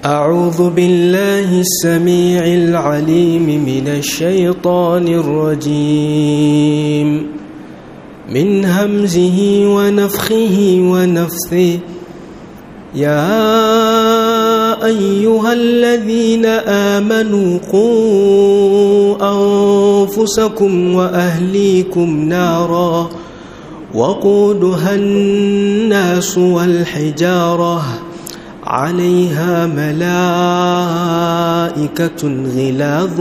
أعوذ بالله السميع العليم من الشيطان الرجيم من همزه ونفخه ونفثه يا أيها الذين آمنوا قوا أنفسكم وأهليكم نارا وقودها الناس والحجارة عليها ملائكة غلاظ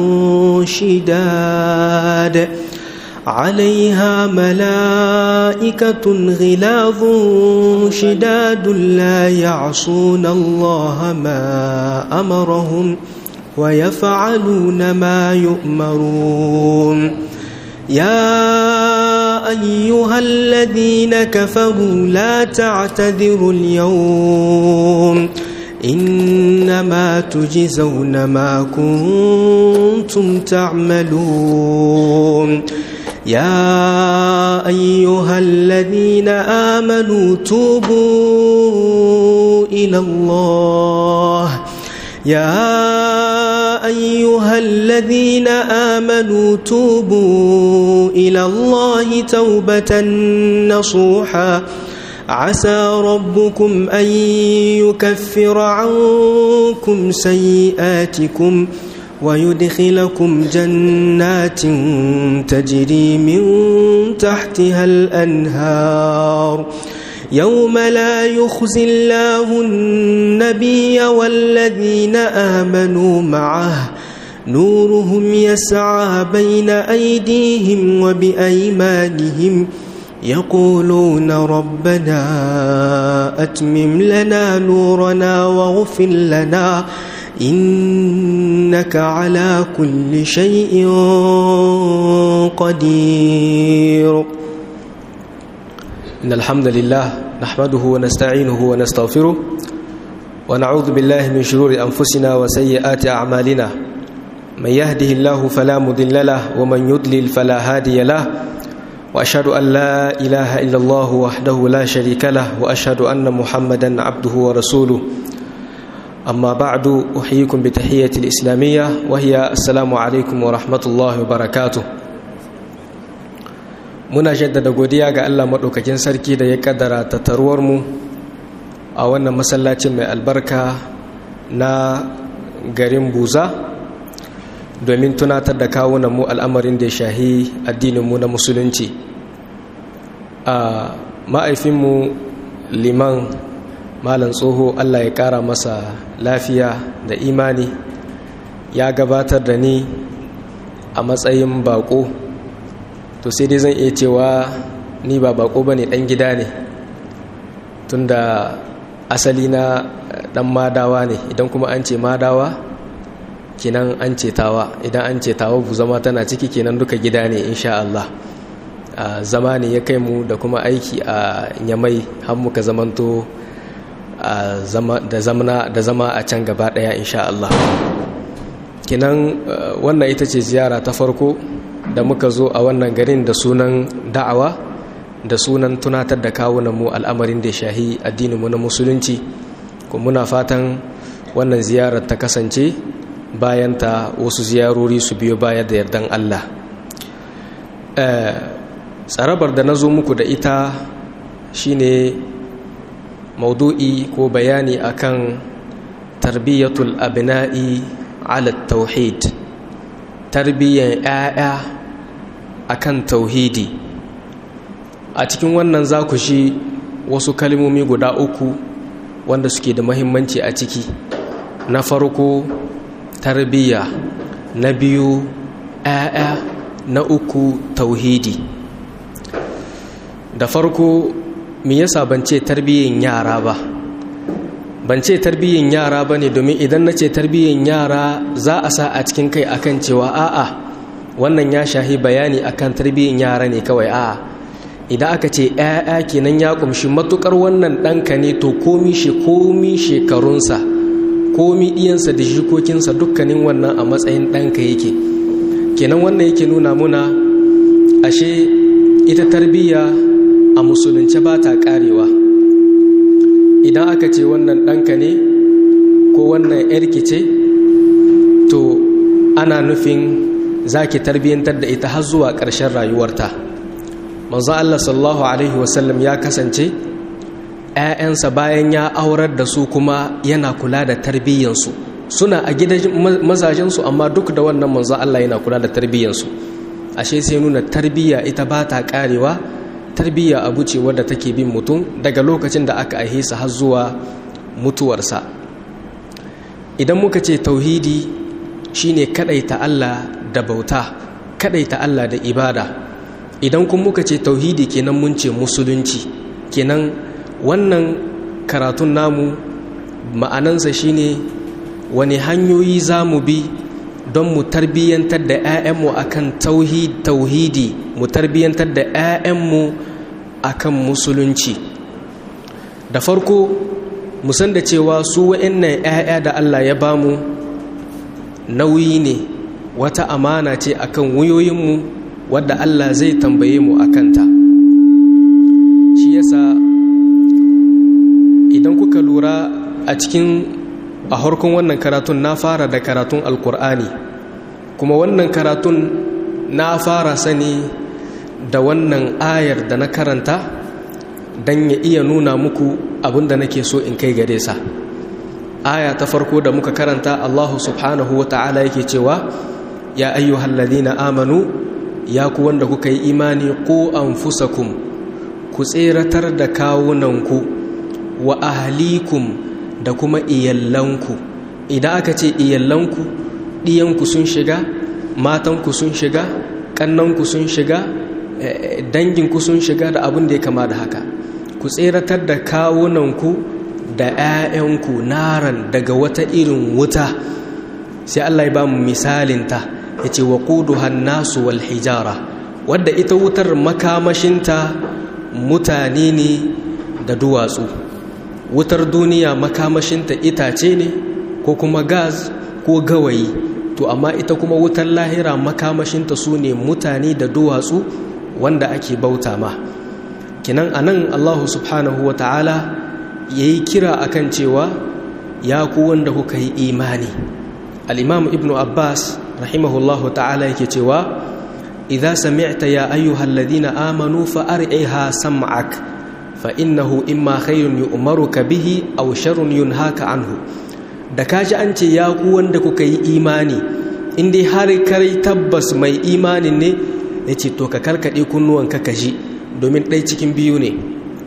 شداد عليها ملائكة غلاظ شداد لا يعصون الله ما أمرهم ويفعلون ما يؤمرون يا أيها الذين كفروا لا تعتذروا اليوم إنما تجزون ما كنتم تعملون يا أيها الذين آمنوا توبوا إلى الله يا أيها الذين آمنوا توبوا إلى الله توبة نصوحا عسى ربكم أن يكفر عنكم سيئاتكم ويدخلكم جنات تجري من تحتها الأنهار يوم لا يخزي الله النبي والذين آمنوا معه نورهم يسعى بين أيديهم وبأيمانهم يقولون ربنا أتمم لنا نورنا واغفر لنا إنك على كل شيء قدير إن الحمد لله نحمده ونستعينه ونستغفره ونعوذ بالله من شرور أنفسنا وسيئات أعمالنا من يهده الله فلا مضل له ومن يضلل فلا هادي له وأشهد أن لا إله إلا الله وحده لا شريك له وأشهد أن محمدا عبده ورسوله أما بعد أحييكم بتحية الإسلامية وهي السلام عليكم ورحمة الله وبركاته muna jaddada godiya ga Allah maɗaukakin sarki da ya kaddara mu a wannan masallacin mai albarka na garin buza domin tunatar da kawunan mu al'amarin da ya shahi addininmu na musulunci a ma'aifinmu liman malam tsoho Allah ya ƙara masa lafiya da imani ya gabatar da ni a matsayin bako to sai dai zan iya cewa ni ba bako ba ne ɗan gida ne tunda asali na ɗan madawa ne idan kuma an ce madawa kenan an ce tawa idan an ce tawa bu zama tana ciki kenan duka gida ne insha Allah zama ne ya kai mu da kuma aiki a nyamai har muka zamanto da zama a can gaba ɗaya insha Allah kenan wannan ita ce ziyara ta farko da muka zo a wannan garin da sunan da'awa da sunan tunatar da kawunan mu al'amarin da shahi addininmu na musulunci kuma muna fatan wannan ziyarar ta kasance bayan ta wasu ziyarori su biyo baya da yardan Allah tsarabar da na zo muku da ita shine maudu'i ko bayani akan tarbiyyatul abna'i ala tauhid tarbiyyar 'ya'ya akan tauhidi a cikin wannan za ku shi wasu kalmomi guda uku wanda suke da mahimmanci a ciki na farko tarbiyya na biyu 'ya'ya na uku tauhidi da farko me yasa ban ce tarbiyyan yara ba ban ce tarbiyyan yara ba ne domin idan na ce tarbiyyan yara za a sa a cikin kai akan cewa a'a wannan ya shahi bayani akan tarbiyyan yara ne kawai a'a idan aka ce ‘ya'ya kenan ya kumshi matukar wannan ɗanka ne to komi shi komi shekarunsa komi ɗiyansa da jikokinsa dukkanin wannan a matsayin ɗanka yake kenan wannan yake nuna muna ashe ita tarbiyya a musulunce ba ta ƙarewa idan aka ce wannan ɗanka ne ko wannan yarki ce to ana nufin za ki tarbiyyantar da ita har zuwa ƙarshen rayuwarta manzo Allah sallallahu alaihi wasallam ya kasance ‘ya'yansa bayan ya aurar da su kuma yana kula da tarbiyyansu suna a gidan mazajensu amma duk da wannan manzo Allah yana kula da tarbiyyansu ashe sai nuna tarbiyya ita ba ta karewa tarbiyya abu ce wadda take bin mutum daga lokacin da aka aihe sa har zuwa mutuwarsa idan muka ce tauhidi shine kadaita Allah da bauta kadaita Allah da ibada idan kun muka ce tauhidi kenan mun ce musulunci kenan wannan karatun namu ma'anansa shine wani hanyoyi za mu bi don mu tarbiyyantar da 'ya'yanmu akan tauhidi mu tarbiyyantar da 'ya'yanmu akan musulunci da farko musan da cewa su wa'annan 'ya'ya da Allah ya bamu nauyi ne wata amana ce akan wuyoyinmu wadda Allah zai tambaye mu akanta shi yasa idan kuka lura a cikin a harkun wannan karatun na fara da karatun alkur'ani kuma wannan karatun na fara sani da wannan ayar da na karanta don ya iya nuna muku abinda nake so in kai gare sa aya ta farko da muka karanta allahu subhanahu wa ta'ala yake cewa ya ayyuhal ladina amanu ya ku wanda kuka yi imani ko anfusakum ku tseratar da kawunanku wa ahlikum da kuma iyallanku idan aka ce iyallanku ɗiyanku sun shiga matanku sun shiga ƙannanku sun shiga danginku sun shiga da abin da ya kama da haka ku tseratar da kawunanku da 'ya'yanku naran daga wata irin wuta sai Allah ya ba mu misalinta ya ce wa ƙuduhan nasu wal hijara wadda ita wutar makamashinta mutane ne da duwatsu wutar duniya makamashinta itace ne ko kuma gas ko gawayi to amma ita kuma wutar lahira makamashinta su ne mutane da duwatsu wanda ake bauta ma kinan anan allahu subhanahu wa ta'ala ya yi kira akan cewa ya ku wanda kuka yi imani al'imam ibn abbas rahimahullahu ta'ala yake cewa idza sami'ta ya ayyuhal ladina amanu fa ar'iha sam'ak fa innahu imma khairun yu'maruka bihi aw sharrun yunhaka anhu da kaji an ce ya ku wanda kuka yi imani in dai har kai tabbas mai imanin ne yace to ka karkade kunnuwanka ka ji domin ɗai cikin biyu ne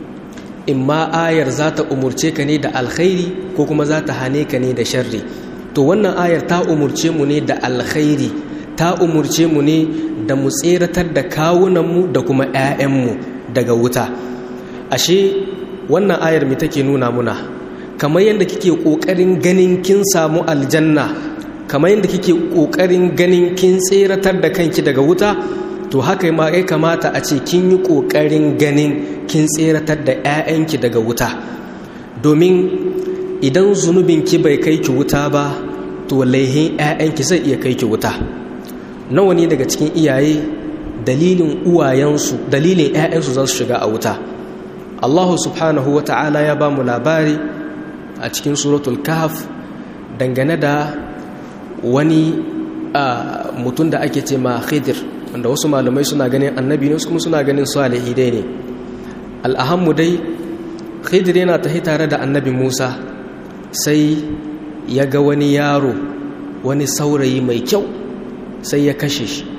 in ma ayar za ta umurce ka ne da alkhairi ko kuma za ta hane ka ne da sharri to wannan ayar ta umurce mu ne da alkhairi ta umurce mu ne da mu tseratar da kawunanmu da kuma 'ya'yanmu daga wuta ashe wannan ayar mai take nuna muna kamar yadda kike ƙoƙarin ganin kin samu aljanna kamar yadda kike ƙoƙarin ganin kin tseratar da kanki daga wuta to haka ma ya kamata a ce kin yi ƙoƙarin ganin kin tseratar da 'ya'yanki daga wuta domin idan zunubinki bai kai ki wuta ba to laihin 'ya'yanki zai iya kai ki wuta nawa ne daga cikin iyaye dalilin uwayensu dalilin 'ya'yansu za su shiga a wuta allahu subhanahu wa ta'ala ya ba mu labari a cikin suratul kahf dangane da wani mutum da ake ce ma khidir wanda wasu malamai suna ganin annabi ne kuma suna ganin salihi dai ne al'ahammu dai khidir yana tahi tare da annabi musa sai ya ga wani yaro wani saurayi mai kyau sai ya kashe shi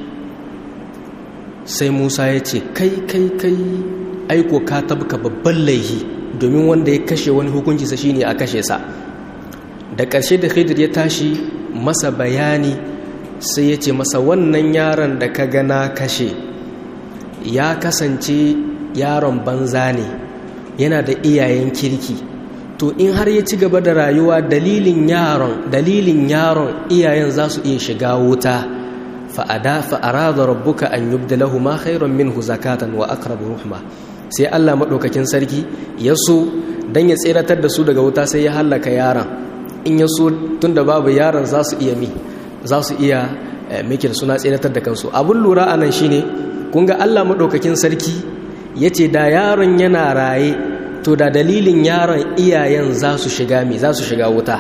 sai musa ya ce kai kai kai aiko ka tabka babban laihi domin wanda ya kashe wani hukunci sa shine a kashe sa da ƙarshe da khidir ya tashi masa bayani sai ya ce masa wannan yaron da ka gana kashe ya kasance yaron banza ne yana da iyayen kirki to in har ya ci gaba da rayuwa dalilin yaron dalilin yaron iyayen za su iya shiga wuta fa'ada fa'arada rabbuka an yubdalahu ma khairan minhu zakatan wa aqrabu ruhma sai Allah madaukakin sarki ya so dan ya tseratar da su daga wuta sai ya hallaka yaron in ya so tunda babu yaron za su iya mi za su iya miki da suna tseratar da kansu abun lura anan shine kun ga Allah madaukakin sarki yace da yaron yana raye to da dalilin yaron iyayen za su shiga mi za su shiga wuta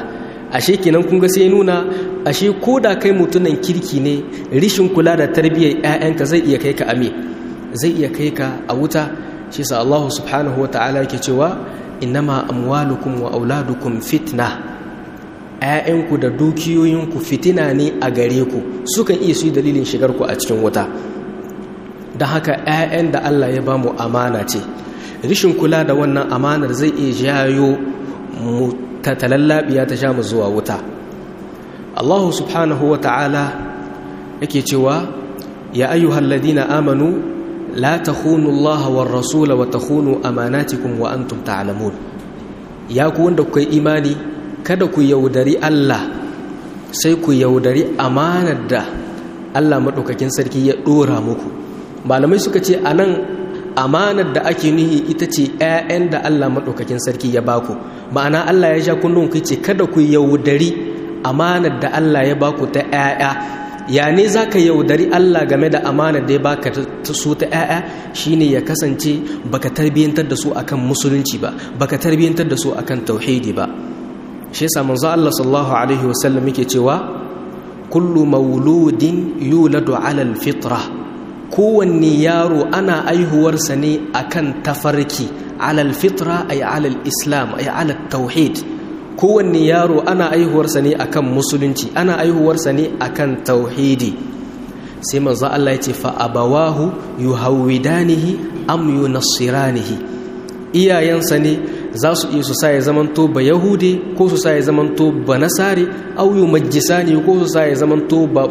ashe kenan kun ga sai nuna ashe ko da kai mutunan kirki ne rishin kula da tarbiyyar 'ya'yanka zai iya kai ka ame zai iya kai ka a wuta shi sa Allah subhanahu wata'ala yake cewa innama amwalukum wa auladukum fitna 'ya'yanku da dukiyoyinku fitina ne a gare ku sukan iya su yi dalilin shigar ku a cikin wuta don haka 'ya'yan da Allah ya bamu amana ce rishin kula da wannan amanar zai iya jayo mu talallabiya ta sha mu zuwa wuta Allah subhanahu wa ta'ala yake cewa ya ayyuhal ladina amanu la takhunu Allah war rasula wa takhunu amanatikum wa antum ta'lamun ya ku wanda kuka imani kada ku yaudari Allah sai ku yaudari amanar da Allah madaukakin sarki ya dora muku malamai suka ce anan amanar da ake nihi ita ce 'ya'yan da Allah maɗaukakin sarki ya baku ma'ana Allah ya sha kullum ku ce kada ku yaudari amanar da Allah ya baku ta 'ya'ya ya ne za ka yaudari Allah game da amanar da ya baka ta su ta 'ya'ya shine ya kasance baka tarbiyyantar da su akan musulunci ba baka tarbiyyantar da su akan tauhidi ba shi yasa manzo Allah sallallahu alaihi wasallam yake cewa kullu mauludin yuladu ala alfitra kowanne yaro ana aihuwarsa ne akan tafarki alal fitra ay alal islam ay alal tauhid kowanne yaro ana aihuwarsa ne akan musulunci ana aihuwarsa ne akan tauhidi sai manzo Allah ya ce fa abawahu yuhawidanihi am yunassiranihi iyayensa ne za su iya su sa ya zamanto ba yahudi ko su sa ya zamanto ba nasari au yumajjisani ko su sa ya zamanto ba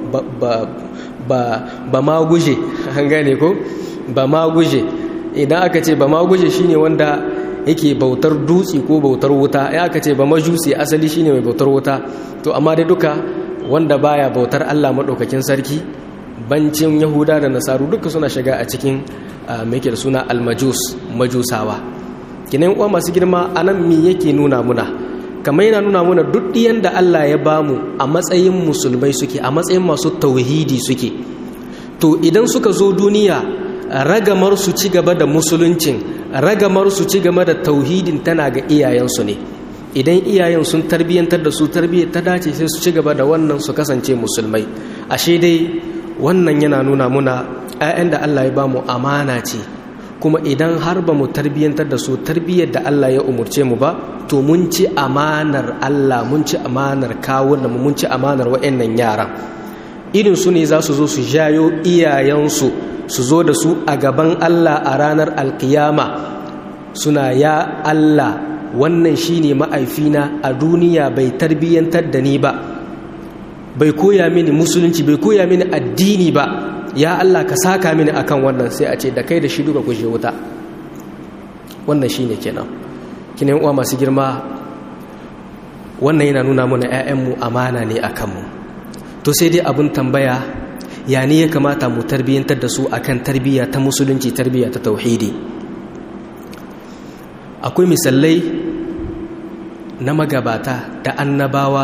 ba ma guje an gane ko ba ma guje idan aka ce ba ma guje shine wanda yake bautar dutse ko bautar wuta ya aka ce ba majusi asali shine mai bautar wuta to amma dai duka wanda baya bautar Allah madaukakin sarki bancin yahuda da nasaru duka suna shiga a cikin mai da suna almajus majusawa kinan uwa masu girma anan me yake nuna muna kamar yana nuna mana duk ɗiyan da Allah ya bamu a matsayin musulmai suke a matsayin masu tauhidi suke to idan suka zo duniya ragamar su ci gaba da musuluncin ragamar su ci gaba da tauhidin tana ga iyayensu ne idan iyayen sun tarbiyyantar da su tarbiyyar ta dace sai su ci gaba da wannan su kasance musulmai ashe dai wannan yana nuna muna 'ya'yan da Allah ya bamu amana ce kuma idan har ba mu tarbiyyantar da su tarbiyyar da Allah ya umurce mu ba to mun ci amanar Allah mun ci amanar kawunan mun ci amanar wa'annan yaran irin su ne za su zo su jayo iyayensu su zo da su a gaban Allah a ranar alkiyama suna ya Allah wannan shine ma'aifina a duniya bai tarbiyyantar da ni ba bai koya mini musulunci bai koya mini addini ba ya Allah ka saka mini akan wannan sai a ce da kai da shi duka kuje wuta wannan shine kenan kinan uwa masu girma wannan yana nuna mana 'ya'yanmu amana ne a kanmu to sai dai abin tambaya ya ne ya kamata mu tarbiyyantar da su akan tarbiyya ta musulunci tarbiyya ta tauhidi akwai misalai na magabata da annabawa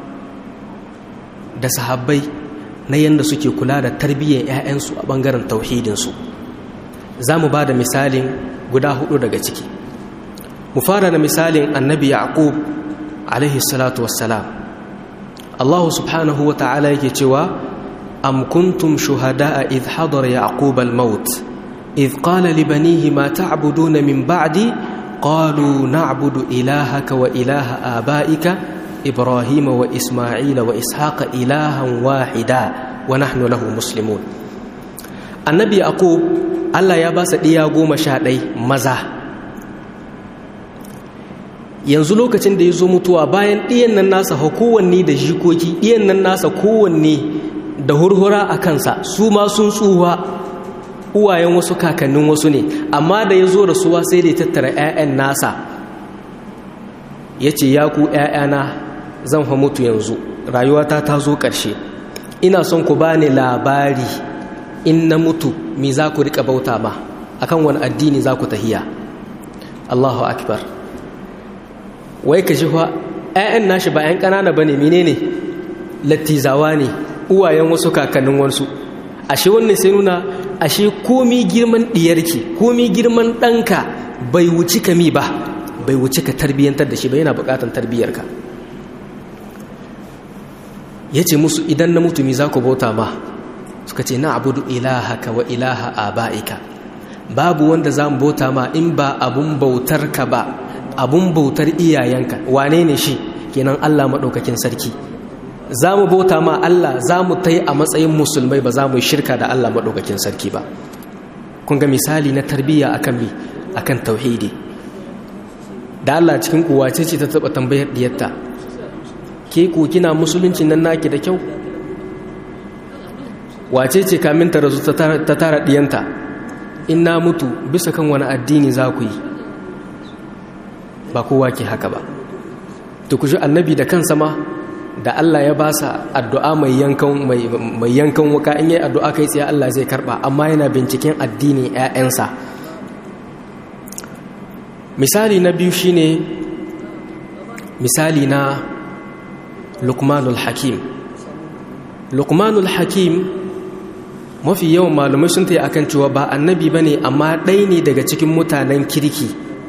da sahabbai na yadda suke kula da tarbiyyar 'ya'yansu a ɓangaren tauhidinsu za mu ba da misalin guda hudu daga ciki mu fara da misalin annabi yaqub alaihi salatu wassalam allahu subhanahu wa ta'ala yake cewa am kuntum shuhada'a idh hadara yaqub al-maut idh qala li banihi ma ta'buduna min ba'di qalu na'budu ilahaka wa ilaha abaika ibrahima wa isma'ila wa ishaqa ilahan wahida wa nahnu lahu muslimun annabi yaqub Allah ya ba sa ɗiya goma sha ɗai maza yanzu lokacin da ya zo mutuwa bayan ɗiyan nan nasa kowanne da jikoki ɗiyan nan nasa kowanne da hurhura a kansa su ma sun tsuwa uwayen wasu kakannin wasu ne amma da ya zo rasuwa sai da ya tattara 'ya'yan nasa ya ce ya ku 'ya'yana zan fa mutu yanzu rayuwata ta zo ƙarshe ina son ku bani labari in na mutu me za ku rika bauta ma akan wani addini za ku tahiya Allahu akbar wai ka shi fa ƴaƴan nashi ba ƴan ƙanana bane menene lattizawa ne uwayen wasu kakannin wasu ashe wannan sai nuna ashe komi girman diyarki komi girman ɗanka bai wuci ka mi ba bai wuci ka tarbiyyantar da shi ba yana buƙatar tarbiyyarka ya ce musu idan na mutumi za ku bauta ma suka ce na abudu ilahaka wa ilaha aba'ika babu wanda za mu bauta ma in ba abun bautar ka ba abun bautar iyayenka wane ne shi kenan Allah maɗaukakin sarki za mu bauta ma Allah za mu ta yi a matsayin musulmai ba za mu shirka da Allah maɗaukakin sarki ba kun ga misali na tarbiyya akan mi akan tauhidi da Allah cikin kuwace ce ta taɓa tambayar diyarta ke ku kina musulunci nan naki da kyau wace ce kamin ta rasu ta tara diyanta in na mutu bisa kan wani addini za ku yi ba kowa ke haka ba to ku ji annabi da kansa ma da Allah ya ba sa addu'a mai yankan mai yankan wuka in yi addu'a kai tsaye Allah zai karba amma yana binciken addini 'ya'yansa misali na biyu shine misali na lukmanul hakim lukmanul hakim mafi yawan malumai sun ta akan cewa ba annabi ba ne amma ɗai ne daga cikin mutanen kirki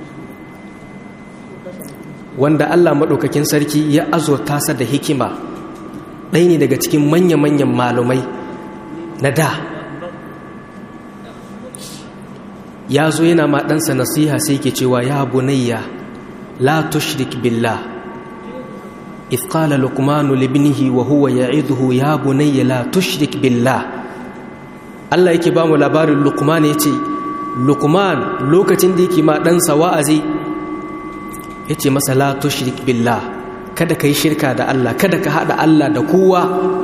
wanda allah maɗaukakin sarki ya azurta sa da hikima ɗai ne daga cikin manya-manyan malumai na da ya zo yana ma ɗansa nasiha sai ke cewa ya bunayya la tushrik billah إذ قال لقمان لابنه وهو يعظه يا بني لا تشرك بالله Allah yake ba mu labarin Luqman yace Luqman lokacin da yake ma ɗansa wa'azi yace masa la tushrik billah kada kai shirka da Allah kada ka hada Allah da kowa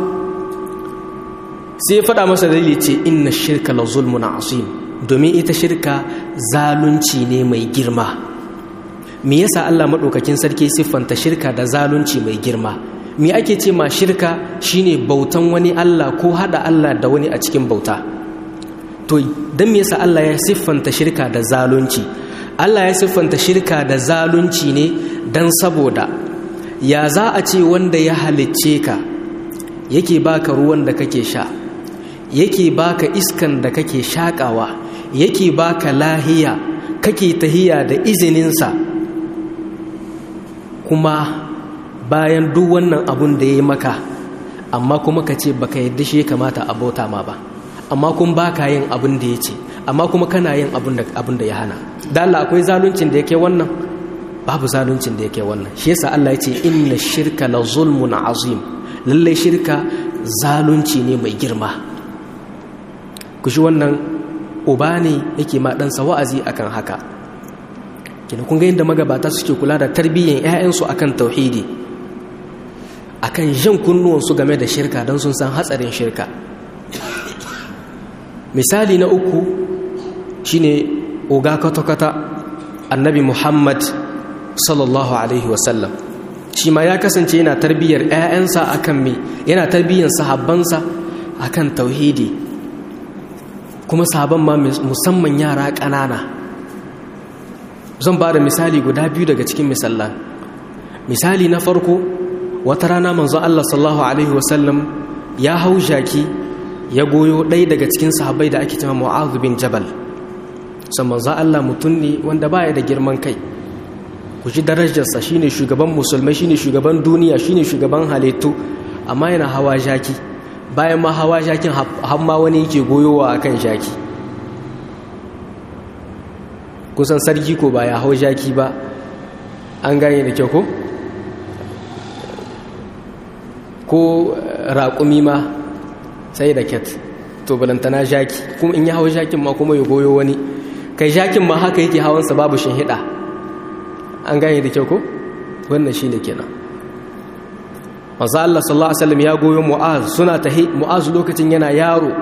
sai ya faɗa masa dalili ce inna shirka la zulmun azim domin ita shirka zalunci ne mai girma me yasa Allah maɗaukakin sarki siffanta shirka da zalunci mai girma me ake ce ma shirka shine bautan wani Allah ko hada Allah da wani a cikin bauta to dan me yasa Allah ya siffanta shirka da zalunci Allah ya siffanta shirka da zalunci ne dan saboda ya za a ce wanda ya halicce ka yake baka ruwan da kake sha yake baka iskan da kake shakawa yake baka lahiya kake tahiya da izininsa kuma bayan duk wannan abun da ya yi maka amma kuma ka ce baka yadda shi ya kamata a bauta ma ba amma kun baka yin abin da ya ce amma kuma kana yin abin da ya hana da Allah akwai zaluncin da yake wannan babu zaluncin da yake wannan shi yasa Allah ya ce inna shirka la zulmun azim lallai shirka zalunci ne mai girma ku shi wannan uba ne yake ma ɗansa wa'azi akan haka kina kun ga yadda magabata suke kula da tarbiyyar 'ya'yansu akan tauhidi akan jan kunnuwansu game da shirka don sun san hatsarin shirka misali na uku shine oga kwata-kwata annabi muhammad sallallahu alaihi wasallam shi ma ya kasance yana tarbiyyar 'ya'yansa akan me yana tarbiyyar sahabbansa akan tauhidi kuma sahabban ma musamman yara ƙanana zan ba da misali guda biyu daga cikin misallan misali na farko wata rana manzo Allah sallallahu alaihi wasallam ya hau jaki ya goyo ɗaya daga cikin sahabbai da ake cewa Mu'adh bin Jabal san manzo Allah mutum ne wanda baya da girman kai ku ji darajarsa shine shugaban musulmai shine shugaban duniya shine shugaban halittu amma yana hawa jaki bayan ma hawa jakin har ma wani yake goyowa akan jaki kusan sarki ko ba ya hau jaki ba an gane da kyau ko ko raƙumi ma sai da ket to balantana jaki kuma in ya hau jakin ma kuma ya goyo wani kai jakin ma haka yake hawansa babu hida an gane da kyau ko wannan shi ne kenan masu Allah sallallahu Alaihi wasallam ya goyo mu'az suna tahi mu'az lokacin yana yaro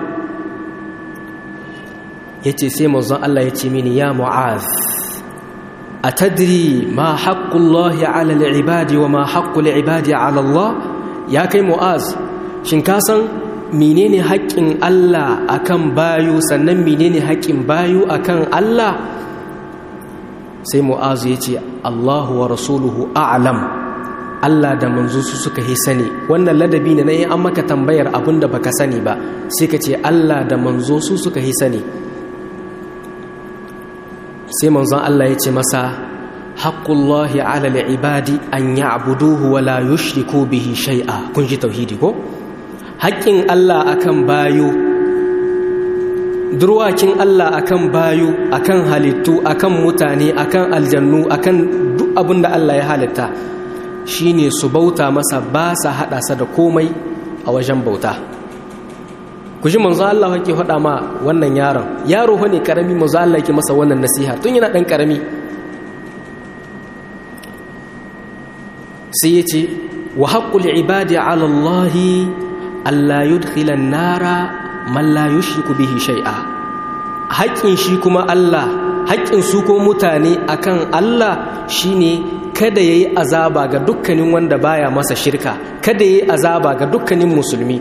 ya ce sai mazan Allah ya ce mini ya mu'az a tadiri ma haƙƙullahi ala al'ibadi wa ma haƙƙul ibadi ala Allah ya kai mu'az shin ka san menene haƙƙin Allah akan bayu sannan menene haƙƙin bayu akan Allah sai mu'az ya ce Allahu wa rasuluhu a'lam Allah da manzo su suka yi sani wannan ladabi ne na yi an maka tambayar abin da baka sani ba sai ka ce Allah da manzo su suka yi sani sai manzon Allah ya ce masa haqqullahi 'ala al-ibadi an ya'buduhu wa la yushriku bihi shay'a kun ji tauhidi ko haƙƙin Allah akan bayo durwakin Allah akan bayo akan halittu akan mutane akan aljannu akan duk abin da Allah ya halitta shine su bauta masa ba sa hada sa da komai a wajen bauta ku ji manzo Allah yake faɗa ma wannan yaron yaro ne karami manzo Allah yake masa wannan nasiha tun yana dan karami sai yace wa haqqul ibadi ala Allah alla yudkhila an-nara man la yushriku bihi shay'a haƙƙin shi kuma Allah haƙƙin su ko mutane akan Allah shine kada yayi azaba ga dukkanin wanda baya masa shirka kada yayi azaba ga dukkanin musulmi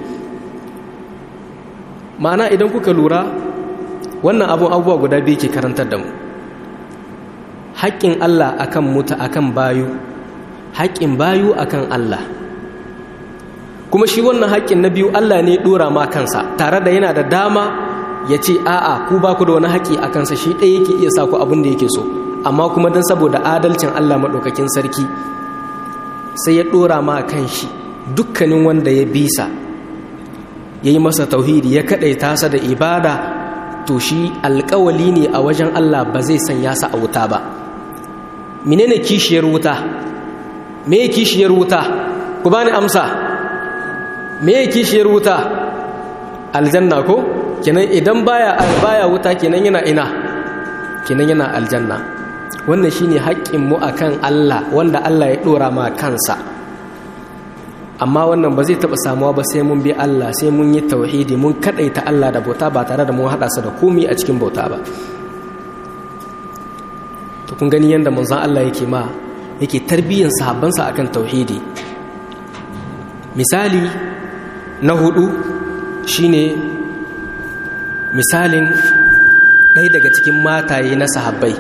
ma'ana idan kuka lura wannan abun abubuwa guda biyu ke karantar da mu haƙƙin Allah akan muta akan bayu haƙƙin bayu akan Allah kuma shi wannan haƙƙin na biyu Allah ne ɗora ma kansa tare da yana da dama ya ce a'a ku ba ku da wani haƙƙi a kansa shi ɗaya yake iya sa ku abin da yake so amma kuma don saboda adalcin Allah maɗaukakin sarki sai ya ɗora ma kan shi dukkanin wanda ya bisa ya yi masa tauhidi ya kaɗaita sa da ibada to shi alƙawali ne a wajen Allah ba zai sanya sa a wuta ba menene kishiyar wuta me kishiyar wuta ku bani amsa me kishiyar wuta aljanna ko kenan idan baya baya wuta kenan yana ina kenan yana aljanna wannan shine haƙƙin mu akan Allah wanda Allah ya dora ma kansa amma wannan ba zai taɓa samuwa ba sai mun bi Allah sai mun yi tauhidi mun kadaita Allah da bauta ba tare da mun haɗa sa da komai a cikin bauta ba to kun gani yanda manzon Allah yake ma yake tarbiyyar sahabbansa akan tauhidi misali na hudu shine misalin ɗaya daga cikin mataye na sahabbai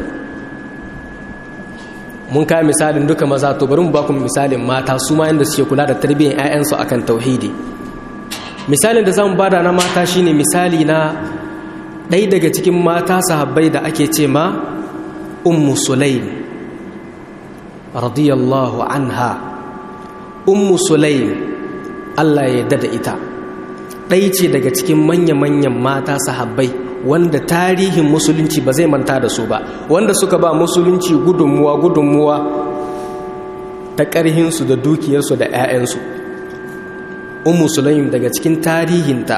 mun kai misalin duka maza to bari mu ba ku misalin mata su ma yanda suke kula da tarbiyyar 'ya'yansu akan tauhidi misalin da zamu bada na mata shine misali na ɗaya daga cikin mata sahabbai da ake ce ma ummu sulaim radiyallahu anha ummu sulaim Allah ya yarda da ita ɗaya ce daga cikin manya-manyan mata sahabbai wanda tarihin musulunci ba zai manta da su ba wanda suka ba musulunci gudunmuwa gudunmuwa ta ƙarhinsu da dukiyarsu da 'ya'yansu ummu sulaim daga cikin tarihinta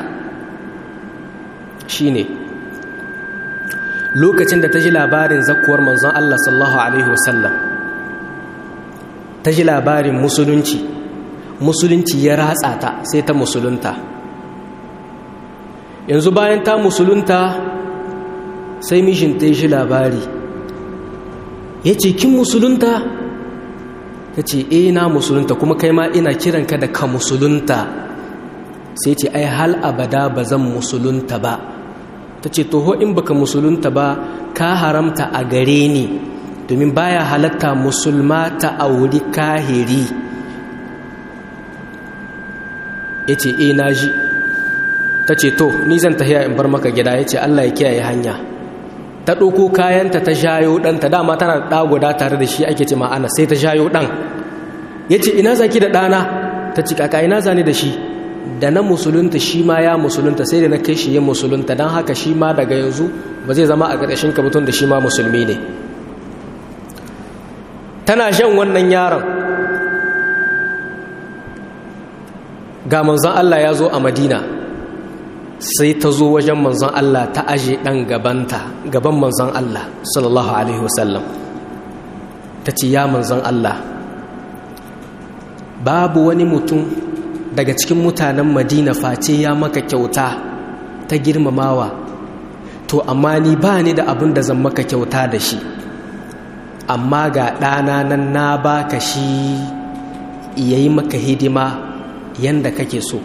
shine lokacin da ta ji labarin zakuwar manzon Allah sallallahu alaihi wasallam ta ji labarin musulunci musulunci ya ratsa ta sai ta musulunta yanzu bayan ta musulunta sai mishinta ya shi labari ya ce kin musulunta ta ce e na musulunta kuma kai ma ina kiranka da ka musulunta sai ce ai hal abada ba zan musulunta ba ta ce toho in baka musulunta ba ka haramta a gare ni domin baya halatta musulma ta auri kahiri ya ce e na ji ta ce to ni zan tafiya in bar maka gida ya ce allah ya kiyaye hanya ta ɗauko kayanta ta shayo ɗanta dama tana da guda tare da shi ake ce ma'ana sai ta shayo ɗan ya ce ina zaki da ɗana ta ci kaka ina zane da shi da na musulunta shi ma ya musulunta sai da na kai shi ya musulunta don haka shi ma daga yanzu ba zai zama a ƙarƙashin ka mutum da shi ma musulmi ne tana shan wannan yaron ga manzon Allah ya zo a madina sai ta zo wajen manzon Allah ta aje ɗan gabanta gaban manzon Allah sallallahu alaihi wasallam ta ce ya manzon Allah babu wani mutum daga cikin mutanen madina face ya maka kyauta ta girmamawa to amma ni ba ni da abin da zan maka kyauta da shi amma ga ɗana nan na baka shi yayi maka hidima yanda kake so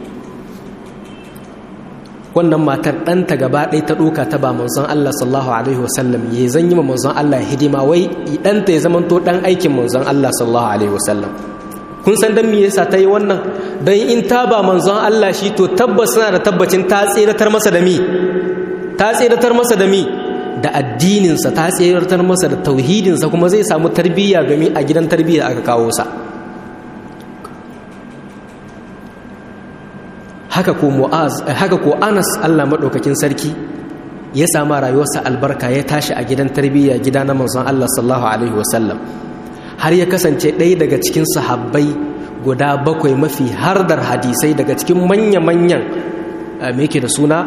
wannan matar ɗanta gaba ɗaya ta ɗoka ta ba manzon Allah sallallahu alaihi wasallam ya zan yi ma manzon Allah hidima wai ɗanta ya zamanto ɗan aikin manzon Allah sallallahu alaihi wasallam kun san dan me yasa ta yi wannan don in ta ba manzon Allah shi to tabbas suna da tabbacin ta tseratar masa da mi ta tseratar masa da mi da addininsa ta tsayartar masa da tauhidinsa kuma zai samu tarbiyya domin a gidan tarbiyya aka kawo sa haka ko mu'az haka ko anas allah maɗaukakin sarki ya sama rayuwarsa albarka ya tashi a gidan tarbiyya gida na manzon allah sallallahu alaihi wasallam har ya kasance ɗaya daga cikin sahabbai guda bakwai mafi hardar hadisai daga cikin manya-manyan me yake da suna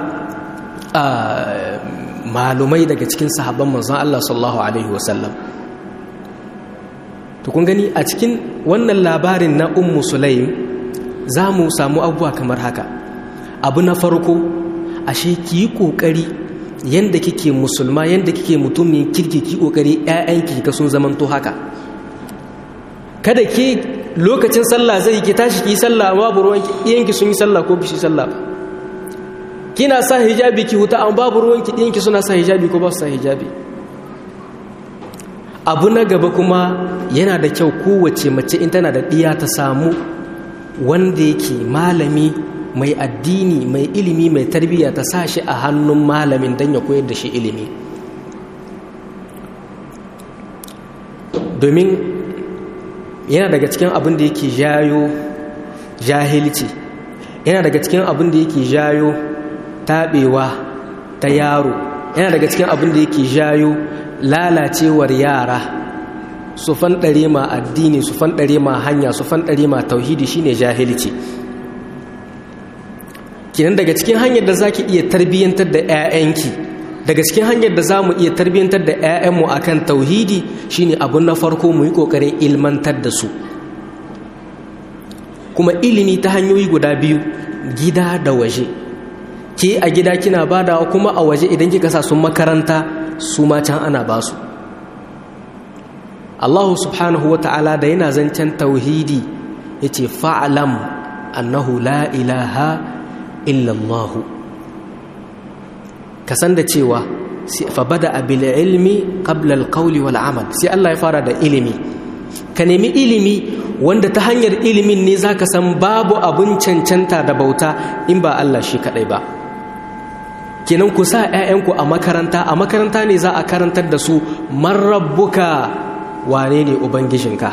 malumai daga cikin sahabban manzon Allah sallallahu alaihi wasallam to kun gani a cikin wannan labarin na ummu sulaim za mu samu abubuwa kamar haka abu na farko ashe ki yi kokari yanda kike musulma yanda kike mutumin kirki ki kokari ƴaƴanki ka sun zamanto haka kada ke lokacin sallah zai ki tashi ki sallah babu ruwan iyanki sun yi sallah ko bishi sallah kina sa hijabi ki huta an babu ruwan ki iyanki suna sa hijabi ko ba su sa hijabi abu na gaba kuma yana da kyau kowace mace in tana da ɗiya ta samu wanda yake malami mai addini mai ilimi mai tarbiyya ta sa shi a hannun malamin don ya koyar da shi ilimi domin yana daga cikin abin da yake jayo jahilci yana daga cikin abin da yake jayo taɓewa ta yaro yana daga cikin abin da yake jayo lalacewar yara su fanɗare ma addini su fanɗare ma hanya su fanɗare ma tauhidi shine jahilci kinan daga cikin hanyar da zaki iya tarbiyyantar da 'ya'yanki daga cikin hanyar da za mu iya tarbiyyantar da 'ya'yanmu akan tauhidi shine abun na farko mu yi ƙoƙarin ilmantar da su kuma ilimi ta hanyoyi guda biyu gida da waje ke a gida kina badawa kuma a waje idan kika sa sun makaranta su ma can ana ba su Allah subhanahu wa ta'ala da yana zancen tauhidi ya ce fa'alam annahu la ilaha illallahu ka san da cewa fa bada abil ilmi qabla alqawli wal amal sai Allah ya fara da ilimi ka nemi ilimi wanda ta hanyar ilimin ne zaka san babu abun cancanta da bauta in ba Allah shi kadai ba kenan ku sa 'ya'yanku a makaranta a makaranta ne za a karantar da su man rabbuka wane ne ubangijinka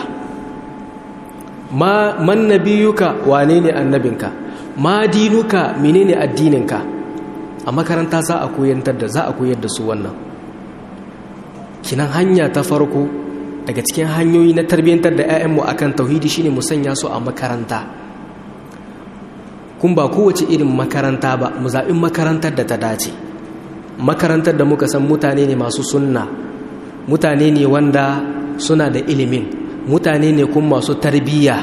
ma man nabiyuka wane ne annabinka ma dinuka menene addininka a makaranta za a koyantar da za a koyar da su wannan kinan hanya ta farko daga cikin hanyoyi na tarbiyyantar da 'ya'yanmu akan tauhidi shine mu sanya su a makaranta kun ba kowace irin makaranta ba mu zaɓi makarantar da ta dace makarantar da muka san mutane ne masu sunna mutane ne wanda suna da ilimin mutane ne kuma masu tarbiyya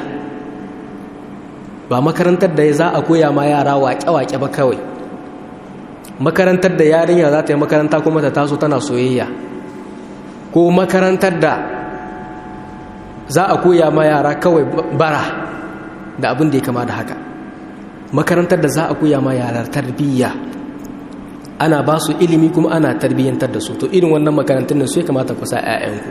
ba makarantar da za a koya ma yara waƙe-waƙe ba kawai makarantar da yarinya za ta yi makaranta kuma ta taso tana soyayya ko makarantar da za a koya ma yara kawai bara da abin da ya kama da haka makarantar da za a koya ma yara tarbiyya ana ba su ilimi kuma ana tarbiyyantar da su to irin wannan makarantun nan su ya kamata ku sa 'ya'yanku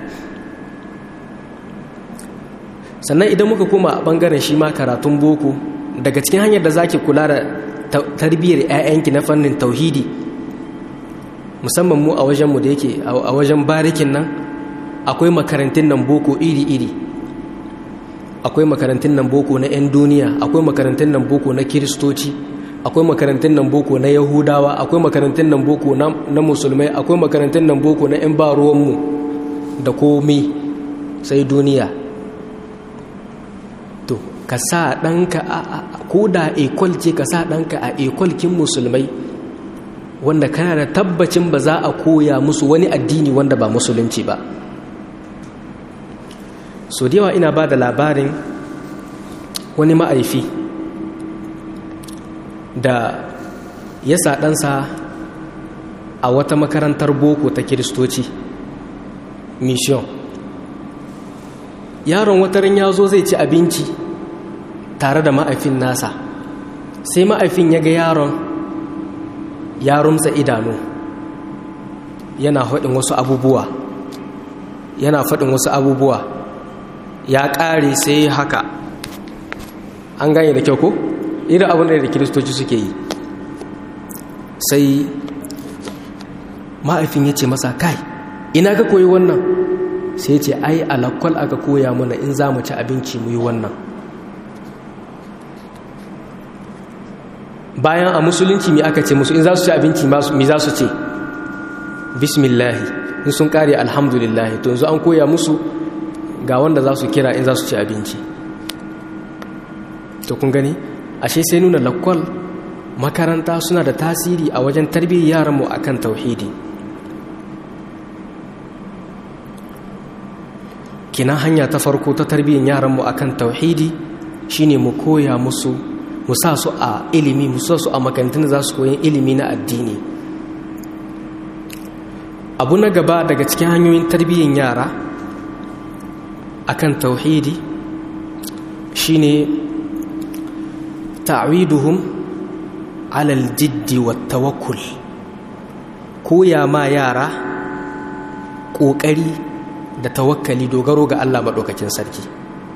sannan idan muka koma a bangaren shi ma karatun boko daga cikin hanyar da zaki kula da tarbiyyar 'ya'yanki na fannin tauhidi musamman mu a wajenmu da yake a wajen barikin nan akwai makarantun nan boko iri-iri akwai makarantun nan boko na 'yan duniya akwai makarantun nan boko na kiristoci akwai makarantun nan boko na yahudawa akwai makarantun nan boko na musulmai akwai makarantun nan boko na 'yan ba ruwanmu da komi sai duniya to ka sa ɗanka a ko da ekol ce ka sa ɗanka a ekolkin musulmai wanda kana da tabbacin ba za a koya musu wani addini wanda ba musulunci ba so da yawa ina ba da labarin wani ma'aifi da ya sa ɗansa a wata makarantar boko ta kiristoci mission yaron watarin ya zo zai ci abinci tare da ma'aifin nasa sai ma'aifin ya ga yaron ya rumsa idanu yana faɗin wasu abubuwa yana faɗin wasu abubuwa ya ƙare sai haka an gane da kyau ko irin abin da kiristoci suke yi sai ma'aifin ya ce masa kai ina ka koyi wannan sai ce ai alakwal aka koya mana in za mu ci abinci mu yi wannan bayan a musulunci mi aka ce musu in za su ci abinci mi za su ce bismillahi in sun kare alhamdulillahi to yanzu an koya musu ga wanda za su kira in za su ci abinci to kun gani ashe sai nuna lakwal makaranta suna da tasiri a wajen tarbiyyar yaranmu akan tauhidi kina hanya ta farko ta tarbiyyar yaranmu akan tauhidi shine mu koya musu mu sa su a ilimi mu sa su a makarantun za su koyi ilimi na addini abu na gaba daga cikin hanyoyin tarbiyyar yara akan tauhidi shine ta'widuhum alal jiddi wa tawakkul koya ma yara ƙoƙari da tawakkali dogaro ga Allah maɗaukakin sarki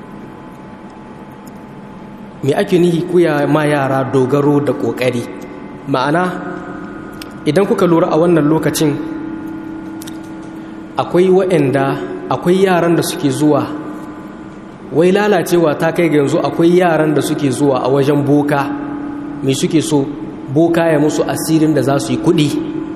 me ake nihi koya ma yara dogaro da ƙoƙari ma'ana idan kuka lura a wannan lokacin akwai waɗanda akwai yaran da suke zuwa wai lalacewa ta kai ga yanzu akwai yaran da suke zuwa a wajen boka mai suke so boka ya musu asirin da za su yi kuɗi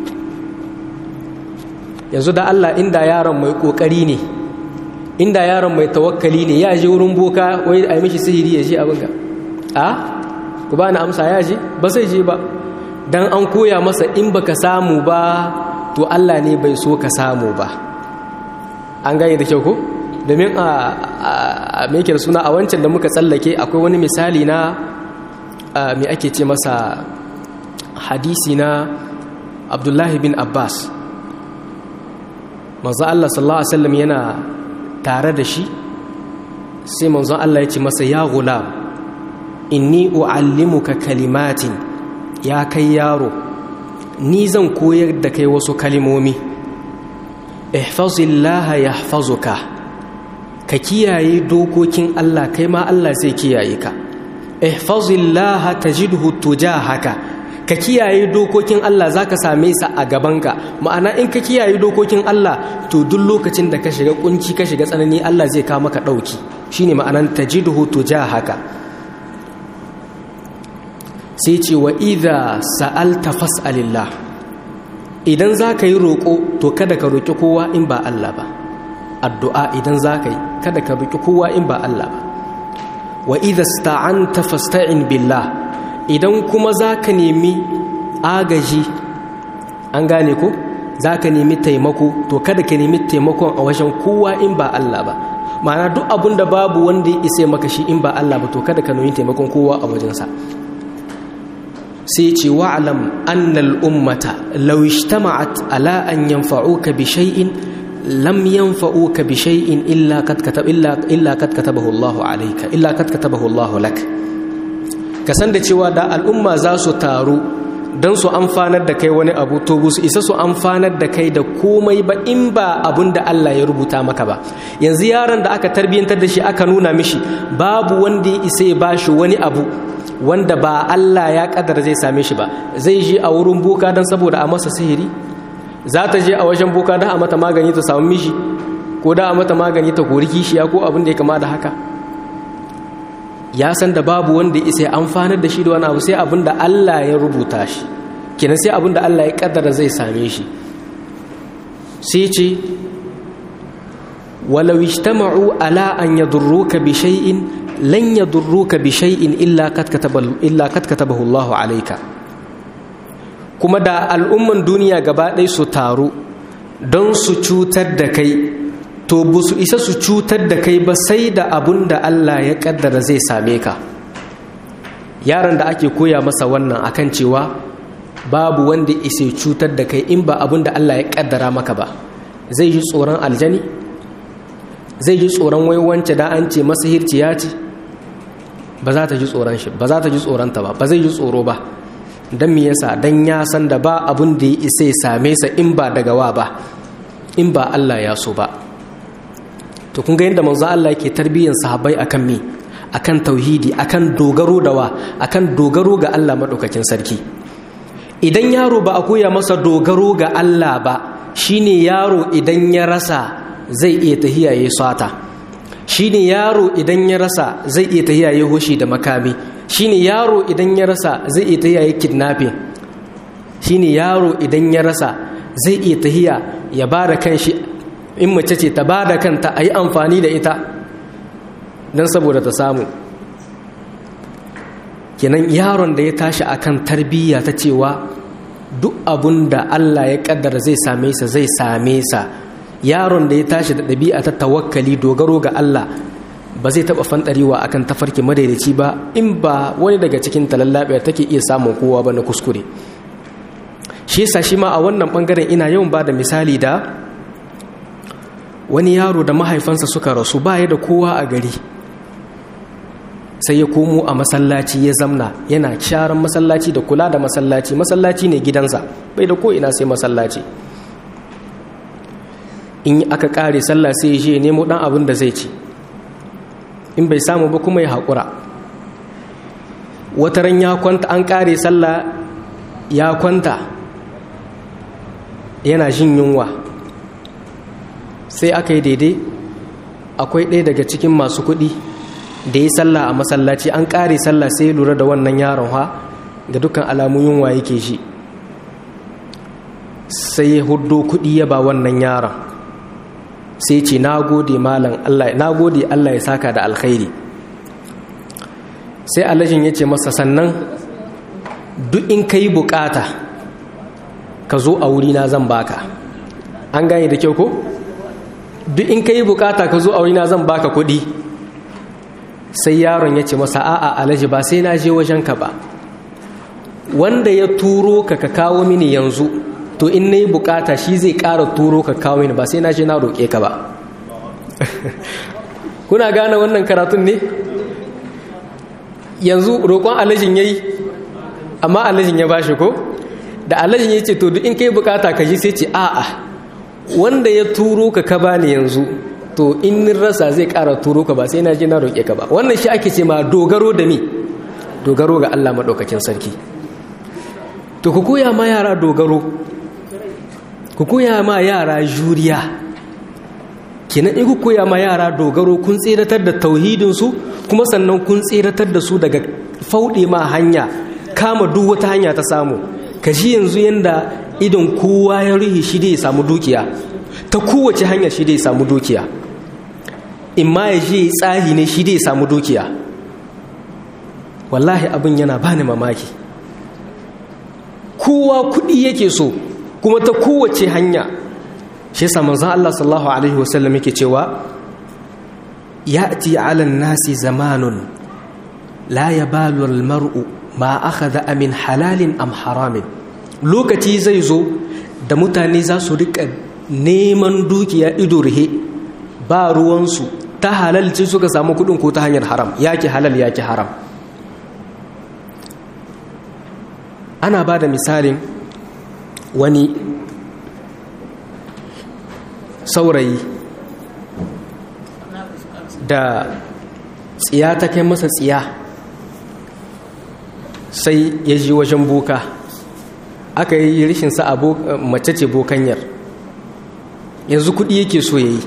yanzu da Allah inda yaron mai ƙoƙari ne inda yaron mai tawakkali ne ya je wurin boka wai a yi mishi sihiri ya je abin ga a ku ba na amsa ya je ba sai je ba don an koya masa in baka samu ba to Allah ne bai so ka samu ba an gane da kyau ko domin a mekir suna a wancan da muka tsallake akwai wani misali na mai ake ce masa hadisi na abdullahi bin abbas manzo Allah sallallahu alaihi wasallam yana tare da shi sai manzon Allah ya ce masa ya gulam inni uallimuka kalimatin ya kai yaro ni zan koyar da kai wasu kalimomi ihfazillaha yahfazuka ka kiyaye dokokin Allah kai ma Allah zai kiyaye ka ihfazillaha tajidhu tujahaka ka kiyaye dokokin Allah zaka same sa a gabanka ma'ana in ka kiyaye dokokin Allah to duk lokacin da ka shiga kunci ka shiga tsanani Allah zai kawo maka dauki shine ma'anan tajidhu tujahaka sai ce wa idza sa'alta fas'alillah idan zaka yi roko to kada ka roki kowa in ba Allah ba addu'a idan zaka yi kada ka roki kowa in ba Allah ba wa idza sta'anta fasta'in billah idan kuma zaka nemi agaji an gane ko zaka nemi taimako to kada ka nemi taimakon a wajen kowa in ba Allah ba ma'ana duk abun da babu wanda ya isa maka shi in ba Allah ba to kada ka nemi taimakon kowa a wajensa sai ce wa'alam annal ummata law ijtama'at ala an yanfa'uka bi shay'in lam yanfa'uka bi shay'in illa kad katab illa illa kad katabahu Allah alayka illa kad katabahu Allah lak ka san da cewa da al'umma za su taru don su amfanar da kai wani abu to su isa su amfanar da kai da komai ba in ba abun da Allah ya rubuta maka ba yanzu yaron da aka tarbiyyantar da shi aka nuna mishi babu wanda ya isa ya bashi wani abu wanda ba Allah ya kadar zai same shi ba zai je a wurin boka don saboda a masa sihiri za ta je a wajen boka don a mata magani ta samu mishi ko da a mata magani ta kori kishiya ko abin da ya kama da haka ya san da babu wanda ya isa amfanar da shi da wani abu sai abin da Allah ya rubuta shi kenan sai abin da Allah ya kaddara zai same shi sai ce walau ijtama'u ala an yadurruka bi shay'in lan yadurruka bi shay'in illa kad katabahu illa kad katabahu Allah alayka kuma da al'umman duniya gaba ɗaya su taru don su cutar da kai to bu su isa su cutar da kai ba sai da abun da Allah ya kaddara zai same ka yaron da ake koya masa wannan akan cewa babu wanda isa cutar da kai in ba abun da Allah ya kaddara maka ba zai ji tsoron aljani zai ji tsoron waiwance da an ce masa hirciya ce ba za ta ji tsoron shi ba za ta ji tsoronta ba ba zai ji tsoro ba don me yasa don ya san da ba abun da ya isa ya same sa in ba daga wa ba in ba Allah ya so ba to kun ga yadda manzo Allah yake tarbiyyar sahabbai akan me akan tauhidi akan dogaro da wa akan dogaro ga Allah madaukakin sarki idan yaro ba a koya masa dogaro ga Allah ba shine yaro idan ya rasa zai iya tahiya ya sata shine yaro idan ya rasa zai iya tahiya ya hoshi da makami shine yaro idan ya rasa zai iya tahiya ya kidnapping shine yaro idan ya rasa zai iya tahiya ya ba da kanshi in mace ce ta ba da kanta a yi amfani da ita don saboda ta samu kenan yaron da ya tashi akan tarbiyya ta cewa duk abun da Allah ya kaddara zai same sa zai same sa yaron da ya tashi da ɗabi'a ta tawakkali dogaro ga Allah ba zai taɓa fanɗarewa akan tafarki madaidaici ba in ba wani daga cikin talallaɓe take iya samun kowa ba na kuskure shi yasa shi ma a wannan ɓangaren ina yawan ba da misali da wani yaro da mahaifansa suka rasu ba ya da kowa a gari sai ya komo a masallaci ya zamna yana sharan masallaci da kula da masallaci masallaci ne gidansa bai da ko'ina sai masallaci in aka kare sallah sai ya nemo dan abin da zai ci in bai samu ba kuma ya haƙura wataran ya kwanta an kare sallah ya kwanta yana jin yunwa sai aka yi daidai akwai ɗaya daga cikin masu kuɗi da ya sallah a masallaci an ƙare sallah sai ya lura da wannan yaron ha ga dukkan alamun yunwa yake shi sai ya hudo kuɗi ya ba wannan yaron sai ce na gode malam Allah na gode Allah ya saka da alkhairi sai alajin ya ce masa sannan duk in ka yi bukata ka zo a wurina zan baka an gane da kyau ko duk in ka yi bukata ka zo a wurina zan baka kuɗi sai yaron ya ce masa a'a alaji ba sai na je wajenka ba wanda ya turo ka ka kawo mini yanzu to in na yi bukata shi zai ƙara turo ka kawo mini ba sai na je na roƙe ka ba kuna gane wannan karatun ne yanzu roƙon alajin ya yi amma alajin ya bashi ko da alajin ya ce to duk in ka yi bukata ka ji sai ce a'a wanda ya turo ka ka bani yanzu to in rasa zai ƙara turo ka ba sai na je na roƙe ka ba wannan shi ake ce ma dogaro da mi dogaro ga Allah maɗaukakin sarki to ku koya ma yara dogaro ku koya ma yara juriya kenan in ku koya ma yara dogaro kun tseratar da tauhidinsu kuma sannan kun tseratar da su daga fauɗe ma hanya kama duk wata hanya ta samu ka ji yanzu yanda idon kowa ya ruhi shi dai ya samu dukiya ta kowace hanya shi dai ya samu dukiya in ma ya je tsahi ne shi dai ya samu dukiya wallahi abin yana bani mamaki kowa kuɗi yake so kuma ta kowace hanya shi yasa manzon Allah sallallahu alaihi wasallam yake cewa ya'ti 'ala nasi zamanun la yabalu al-mar'u ma akhadha min halalin am haramin lokaci zai zo da mutane za su rika neman dukiya ido rihe ba ruwansu ta halalci suka samu kudin ko ta hanyar haram yaki halal yaki haram ana ba da misalin wani saurayi da tsiya ta kai masa tsiya sai ya ji wajen boka aka yi rishinsa a mace ce bokanyar yanzu kudi yake so ya yi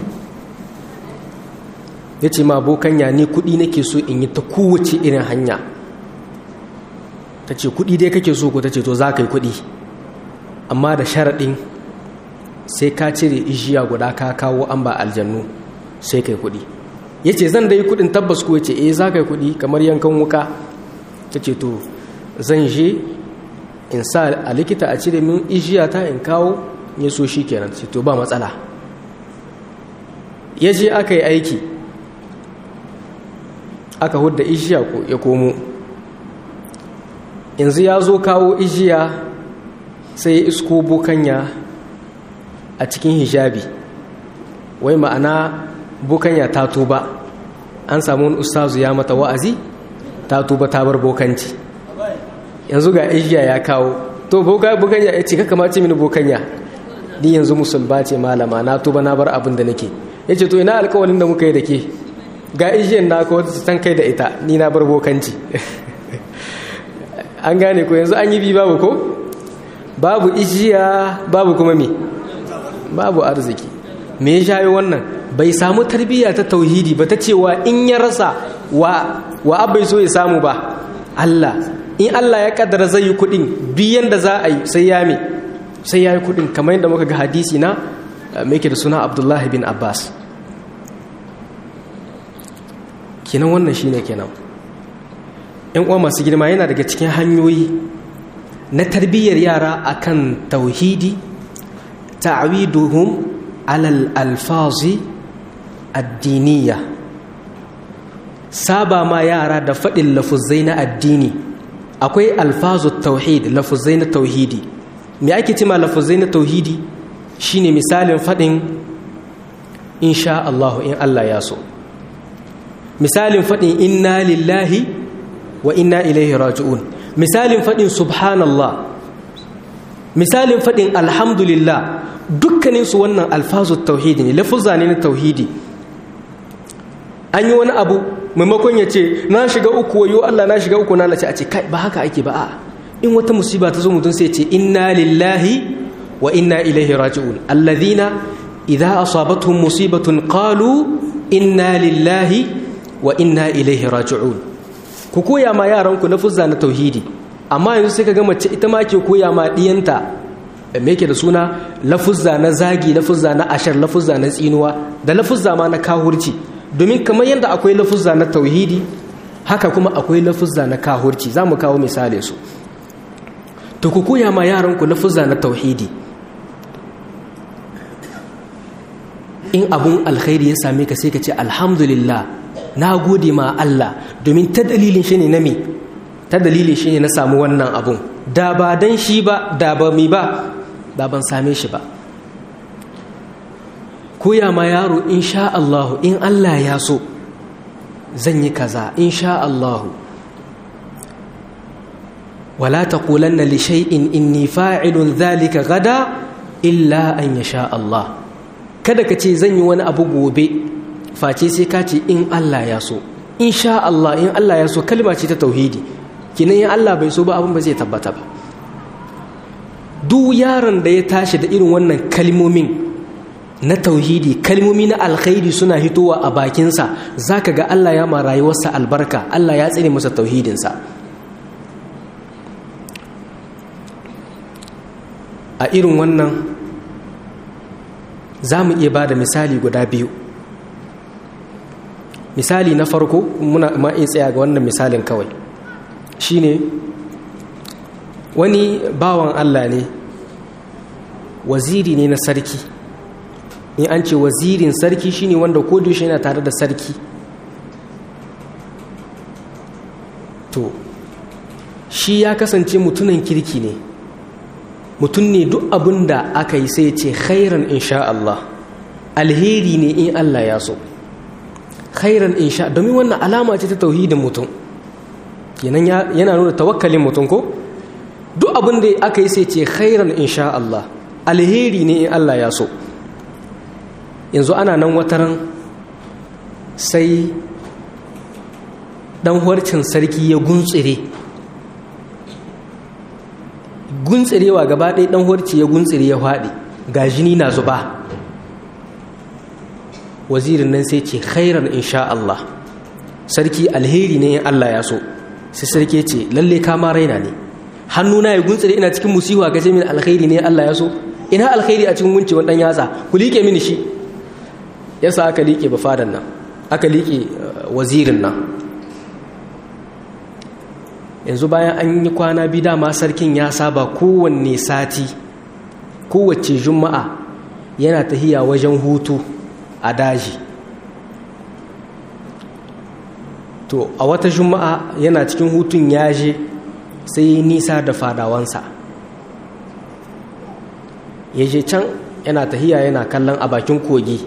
ya ce ma bokanya ni kudi nake so in yi ta kowace irin hanya ta ce kudi dai kake so ko ta ce to za ka yi kudi amma da sharaɗin sai ka cire ijiya guda ka kawo an ba aljannu sai ka yi kudi ya ce zan da yi kudin tabbas ko ya ce eh za ka yi kudi kamar yankan wuka ta ce to zan je in sa a likita a cire min ijiya ta in kawo ya so shi kenan ce to ba matsala ya je aka yi aiki aka hudda ijiya ya komo yanzu ya zo kawo ijiya sai ya isko bukanya a cikin hijabi wai ma'ana bukanya ta tuba an samu wani ustazu ya mata wa'azi ta tuba ta bar bokanci yanzu ga ijiya ya kawo to bukanya ya ce kaka mace mini bukanya ni yanzu musulba ce malama na tuba na bar abin da nake ya ce to ina alkawalin da muka yi da ke ga ijiyan na kawo ta kai da ita ni na bar bokanci an gane ko yanzu an yi bi babu ko babu ijiya babu kuma me babu arziki me ya shayo wannan bai samu tarbiyya ta tauhidi ba ta cewa in ya rasa wa wa abai so ya samu ba Allah in Allah ya kaddara zai yi kudin biyan da za a yi sai ya me sai ya yi kudin kamar yadda muka ga hadisi na mai da suna Abdullah bin Abbas kenan wannan shine kenan yan uwa masu girma yana daga cikin hanyoyi na tarbiyyar yara akan tauhidi ta'widuhum alal alfazi addiniya saba ma yara da faɗin lafuzai na addini akwai alfazu tauhid lafuzai na tauhidi me ake cima lafuzai na tauhidi shine misalin faɗin insha Allah in Allah ya so misalin faɗin inna lillahi wa inna ilaihi raji'un misalin faɗin subhanallah misalin faɗin alhamdulillah dukkaninsu wannan alfazu tauhidi ne lafuzza ne na tauhidi an yi wani abu maimakon ya ce na shiga uku wayo Allah na shiga uku na lace a ce kai ba haka ake ba a in wata musiba ta zo mutum sai ce inna lillahi wa inna ilaihi raji'un alladhina idza asabatuhum musibatun qalu inna lillahi wa inna ilaihi raji'un ku koya ma yaranku lafuzza na tauhidi amma yanzu sai ka ga mace ita ma ke koya ma diyanta me yake da suna lafuzza na zagi lafuzza na ashar lafuzza na tsinuwa da lafuzza ma na kahurci domin kamar yadda akwai lafuzza na tauhidi haka kuma akwai lafuzza na kahurci za mu kawo misali su to ku koya ma yaranku lafuzza na tauhidi in abun alkhairi ya same ka sai ka ce alhamdulillah na gode ma Allah domin ta dalilin shi ne na me ta dalilin shi ne na samu wannan abun da ba dan shi ba da ba mi ba da ban same shi ba koya ma yaro insha Allah in Allah ya so zan yi kaza insha Allah wala taqulanna li shay'in inni fa'ilun dhalika gada illa an yasha Allah kada ka ce zan yi wani abu gobe face sai ka ce in Allah ya so insha Allah in Allah ya so kalma ce ta tauhidi kinan in Allah bai so ba abin ba zai tabbata ba duk yaron da ya tashi da irin wannan kalmomin na tauhidi kalmomi na alkhairi suna hitowa a bakinsa zaka ga Allah ya ma rayuwarsa albarka Allah ya tsine masa tauhidinsa a irin wannan za mu iya ba da misali guda biyu misali na farko muna ma iya tsaya ga wannan misalin kawai shine wani bawan Allah ne waziri ne na sarki in an ce wazirin sarki shine wanda kodushe yana tare da sarki to shi ya kasance mutunan kirki ne mutum ne duk abin da aka yi sai ce khairan insha Allah alheri ne in Allah ya so khairan insha domin wannan alama ce ta tauhidin mutum kenan yana nuna tawakkalin mutum ko duk abin da aka yi sai ce khairan insha Allah alheri ne in Allah ya so yanzu ana nan wataran sai dan harcin sarki ya guntsire guntsirewa gaba ɗaya ɗan horci ya guntsire ya faɗi ga jini na zuba wazirin nan sai ce khairan insha Allah sarki alheri ne in Allah ya so sai sarki ce lalle kama raina ne hannuna ya guntsire ina cikin musiwa ka ce min alheri ne Allah ya so ina alheri a cikin guncewan ɗan yatsa ku liƙe mini shi yasa aka liƙe ba fadan nan aka liƙe wazirin nan yanzu bayan an yi kwana biyu dama sarkin ya saba kowanne sati kowace juma'a yana tahiya wajen hutu a daji to a wata juma'a yana cikin hutun ya je sai nisa da fadawansa ya je can yana tahiya yana kallon a bakin kogi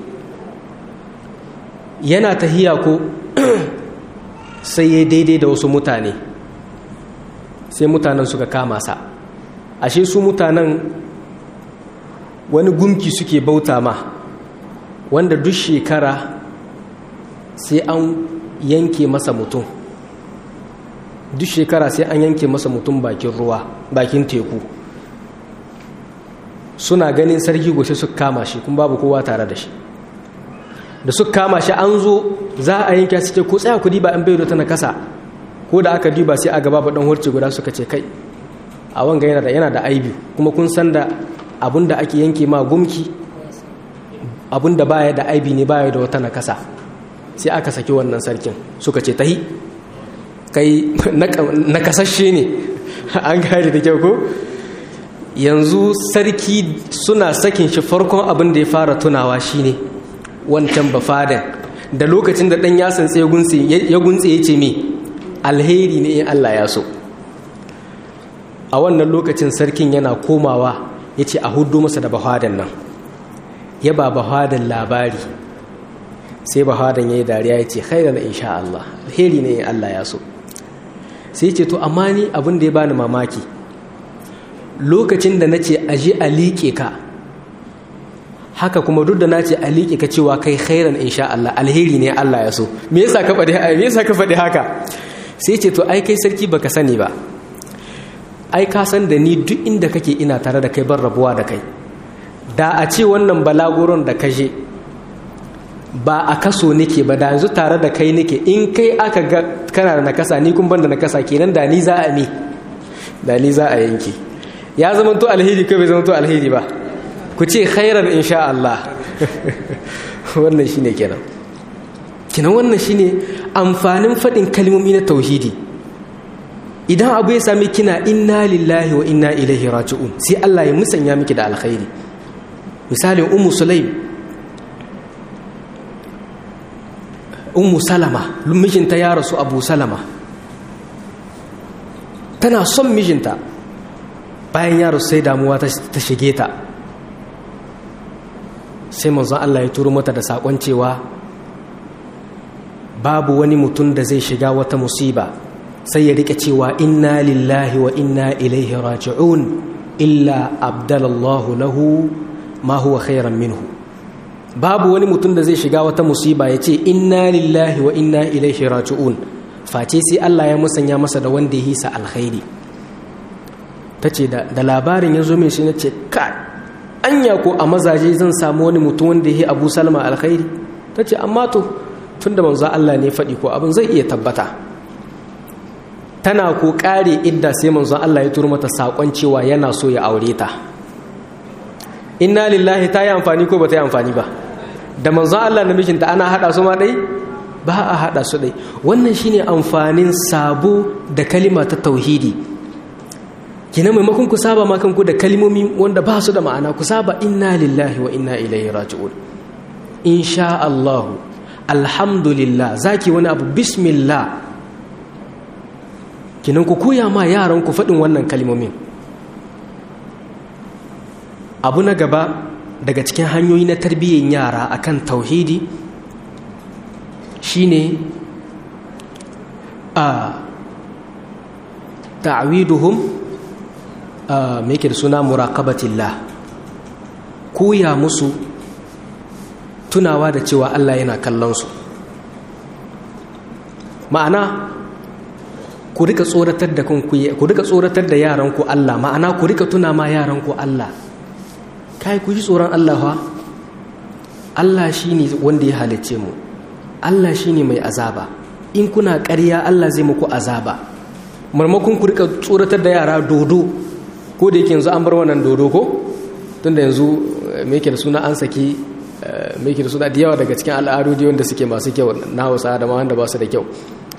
yana tahiya ko sai ya daidai da wasu mutane sai mutanen suka kama sa ashe su mutanen wani gumki suke bauta ma wanda duk shekara sai an yanke masa mutum duk shekara sai an yanke masa mutum bakin ruwa bakin teku suna ganin sarki goshe su kama shi kuma babu kowa tare da shi da su kama shi an zo za a yanke su ce ko tsaya ku diba an bai ta na kasa ko da aka diba sai a gaba ba dan horce guda suka ce kai a wanga yana da yana da aibi kuma kun san da abun da ake yanke ma gumki abun da baya da aibi ne baya da wata na kasa sai aka saki wannan sarkin suka ce tahi kai na kasashe ne an gane da kyau ko yanzu sarki suna sakin shi farkon abin da ya fara tunawa shine wancan bafadan da lokacin da dan yasan tsaye ya guntse ya ce me alheri ne in Allah ya so a wannan lokacin sarkin yana komawa ya ce a hudu masa da bafadan nan ya ba bafadan labari sai bafadan ya yi dariya ya ce khairan insha Allah alheri ne in Allah ya so sai ce to amma ni abin da ya bani mamaki lokacin da na ce aji a liƙe ka haka kuma duk da na ce a liƙe ka cewa kai khairan insha Allah alheri ne Allah ya so me yasa ka faɗi me yasa ka faɗi haka sai ce to ai kai sarki baka sani ba ai ka san da ni duk inda kake ina tare da kai ban rabuwa da kai da a ce wannan balaguron da kashe ba a kaso nake ba da yanzu tare da kai nake in kai aka ga kana da nakasa ni kun ban da nakasa kenan da ni za a mi da ni za a yanke ya zama to alheri kai bai zama to alheri ba ku ce khairan insha Allah wannan shine kenan kenan wannan shine amfanin faɗin kalmomi na tauhidi idan abu ya sami kina inna lillahi wa inna ilaihi raji'un sai Allah ya musanya miki da alkhairi misalin ummu sulaim ummu salama mijinta ya rasu abu salama tana son mijinta bayan ya rasu sai damuwa ta shige ta sai manzon Allah ya turo mata da sakon cewa babu wani mutum da zai shiga wata musiba sai ya rike cewa inna lillahi wa inna ilaihi raji'un illa abdalallahu lahu ma huwa khairan minhu babu wani mutum da zai shiga wata musiba ya ce inna lillahi wa inna ilaihi raji'un face sai Allah ya musanya masa da wanda ya hisa alkhairi ta ce da labarin ya zo mai shi na ce ka anya ko a mazaje zan samu wani mutum wanda ya yi abu salma alkhairi ta ce amma to tun da manzo Allah ne faɗi ko abin zai iya tabbata tana ko ƙare idda sai manzo Allah ya turo mata saƙon cewa yana so ya aure ta inna lillahi ta yi amfani ko ba ta yi amfani ba da manzo Allah na mijinta ana haɗa su ma ɗai ba a haɗa su ɗai wannan shine amfanin sabo da kalima ta tauhidi kina maimakon ku saba ma kanku da kalimomi wanda ba su da ma'ana ku saba inna lillahi wa inna ilaihi raji'un insha Allah alhamdulillah zaki wani abu bismillah kinan ku koya ma yaran ku faɗin wannan kalimomin abu na gaba daga cikin hanyoyi na tarbiyyar yara akan tauhidi shine a ta'widuhum me yake da suna muraqabatillah koya musu tunawa da cewa Allah yana kallon su ma'ana ku rika tsoratar da kanku ku rika tsoratar da yaranku Allah ma'ana ku rika tuna ma yaranku Allah kai ku ji tsoron Allah fa Allah shine wanda ya halice mu Allah shine mai azaba in kuna ƙarya Allah zai muku azaba marmakon ku rika tsoratar da yara dodo ko da yake yanzu an bar wannan dodo ko tunda yanzu me yake da suna an saki me yake da suna da yawa daga cikin al'adodi wanda suke masu kyau na Hausa da ma wanda ba su da kyau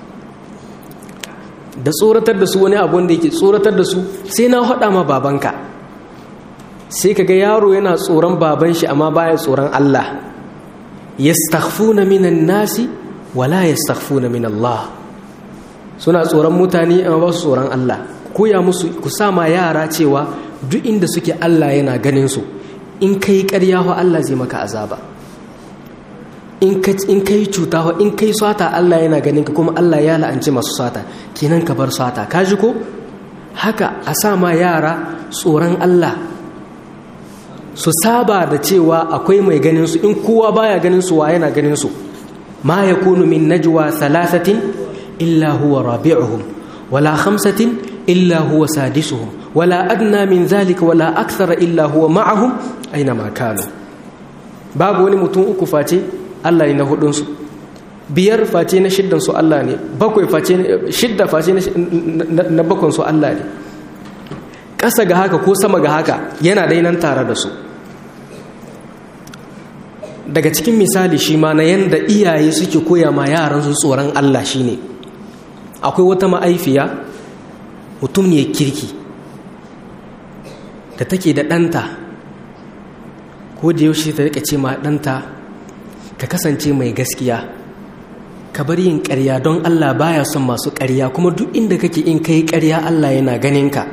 da tsoratar da su wani abu wanda yake tsoratar da su sai na haɗa ma babanka sai kaga yaro yana tsoron baban shi amma baya tsoron Allah yastakhfuna minan nasi wala yastakhfuna min Allah suna tsoron mutane amma ba su tsoron Allah koya musu ku sa ma yara cewa duk inda suke Allah yana ganin su in kai ƙarya wa Allah zai maka azaba in kai cuta wa in kai sata Allah yana ganin ka kuma Allah ya la'anci masu sata kenan ka bar sata ka ji ko haka a sa ma yara tsoron Allah su saba da cewa akwai mai ganin su in kowa baya ganin su wa yana ganin su ma yakunu min najwa thalathatin illa huwa rabi'uhum wala khamsatin illa huwa sadisuhum wala adna min zalika wala akthara illa huwa ma'ahum aina ma kanu babu wani mutum uku face Allah ne na hudun su biyar face na shiddan su Allah ne bakwai face shidda face na bakon su Allah ne ƙasa ga haka ko sama ga haka yana dai nan tare da su daga cikin misali shi ma na yanda iyaye suke koya ma yaran su tsoron Allah shine akwai wata ma'aifiya mutum ne kirki da take da ɗanta ko da yaushe ta rika ce ma ɗanta ka kasance mai gaskiya ka bar yin ƙarya don Allah baya son masu ƙarya kuma duk inda kake in kai ƙarya Allah yana ganin ka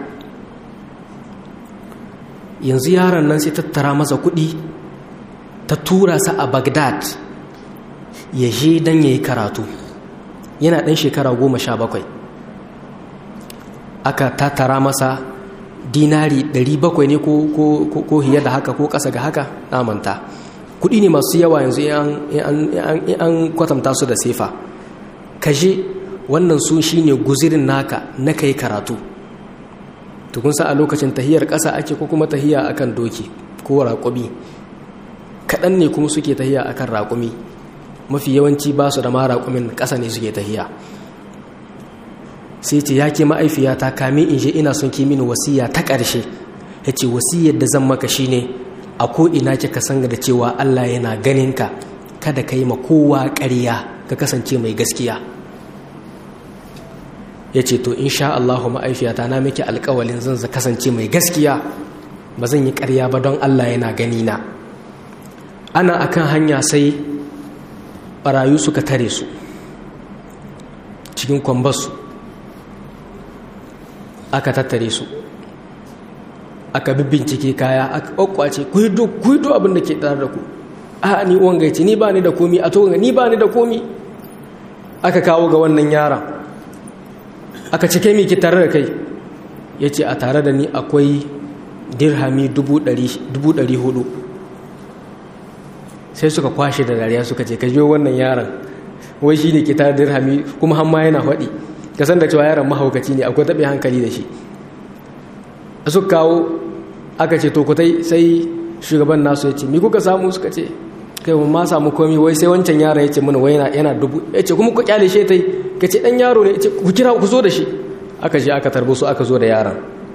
yanzu yaron nan sai tattara masa kuɗi ta tura sa a Baghdad ya je don ya yi karatu yana ɗan shekara goma sha bakwai aka tattara masa dinari 700 ne ko hiye da haka ko ƙasa ga haka namanta kuɗi ne masu yawa yanzu an kwatanta su da sefa kashe wannan su shi ne guzirin naka na kai karatu tukunsa a lokacin tahiyar ƙasa ake ko kuma tahiya akan doki ko raƙumi kaɗan ne kuma suke tahiya akan raƙumi mafi yawanci ba su da ma raƙumin ƙasa ne suke tahiya sai ce ya ke ma'aifiyata kame in je ina son ki mini wasiya ta ƙarshe ya ce wasiyar da zan maka shi ne a ko'ina kika san da cewa Allah yana ganin ka kada ka yi ma kowa ƙarya ka kasance mai gaskiya ya ce to insha Allahu ma'aifiyata na miki alƙawalin zan kasance mai gaskiya ba zan yi ƙarya ba don Allah yana gani na ana akan hanya sai ɓarayu suka tare su cikin kwambasu aka tattare su aka bincike kaya aka kwakwace ku hido abin da ke tare da ku a ni uwan gaici ni ba ni da komi a toga ni ba ni da komi aka kawo ga wannan yaran aka cike miki tare da kai ya ce a tare da ni akwai dirhami dubu ɗari hudu sai suka kwashe da dariya suka ce ka wannan yaran wai shi ne ke tare dirhami kuma hamma yana faɗi ka san da cewa yaron mahaukaci ne akwai taɓe hankali da shi su kawo aka ce to kutai sai shugaban nasu ya ce mi kuka samu suka ce kai mun ma samu komi wai sai wancan yaron ya ce mana wai yana dubu ya ce kuma ku kyale shi tai ka ce dan yaro ne ya ce ku kira ku zo da shi aka je aka tarbo su aka zo da yaron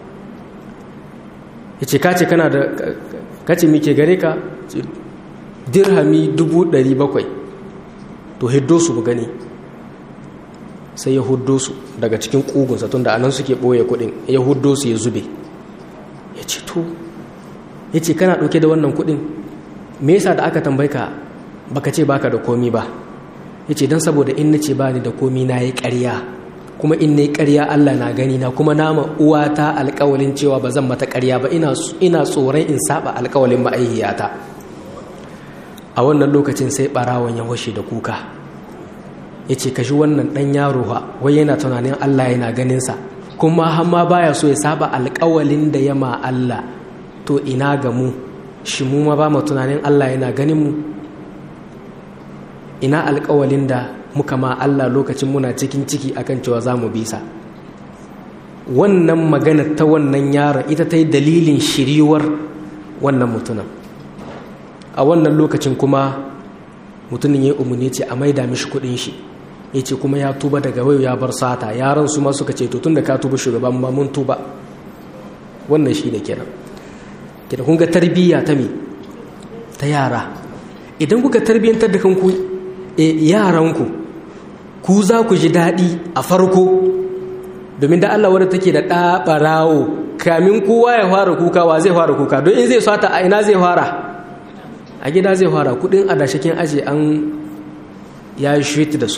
ya ce ka ce kana da ka ce ke gare ka dirhami dubu ɗari bakwai to hiddo su gani sai ya huddo su daga cikin ƙugunsa tun da anan suke ɓoye kuɗin ya huddo su ya zube ya ce to ya ce kana ɗauke da wannan kuɗin me yasa da aka tambayi ka baka ce baka da komi ba ya ce don saboda in na ce ba ni da komi na yi ƙarya kuma in na yi ƙarya allah na gani na kuma nama uwata alƙawalin cewa ba zan mata ƙarya ba ina tsoron in saba alƙawalin ma'aihiyata a wannan lokacin sai ɓarawon ya washe da kuka ya ce kashi wannan ɗan yaro ha wai yana tunanin Allah yana ganinsa kuma hamma baya so ya saba alƙawalin da ya ma Allah to ina ga mu shi mu ma ba mu tunanin Allah yana ganin mu ina alƙawalin da muka ma Allah lokacin muna cikin ciki akan cewa za mu bisa wannan magana ta wannan yaron ita ta yi dalilin shiriwar wannan mutumin a wannan lokacin kuma mutumin ya umarni ce a maida mishi kuɗin shi ya ce kuma ya tuba daga wayo ya bar sata yaran su ma suka ce to tun da ka tuba shugaban ma mun tuba wannan shi ne kenan kenan kun ga tarbiyya ta me ta yara idan kuka tarbiyyantar da kanku e yaranku ku za ku ji daɗi a farko domin da Allah wadda take da ɗaɓarawo kamin kowa ya fara kuka wa zai fara kuka don in zai sata a ina zai fara a gida zai fara kudin adashakin aji an ya yi shwiti da su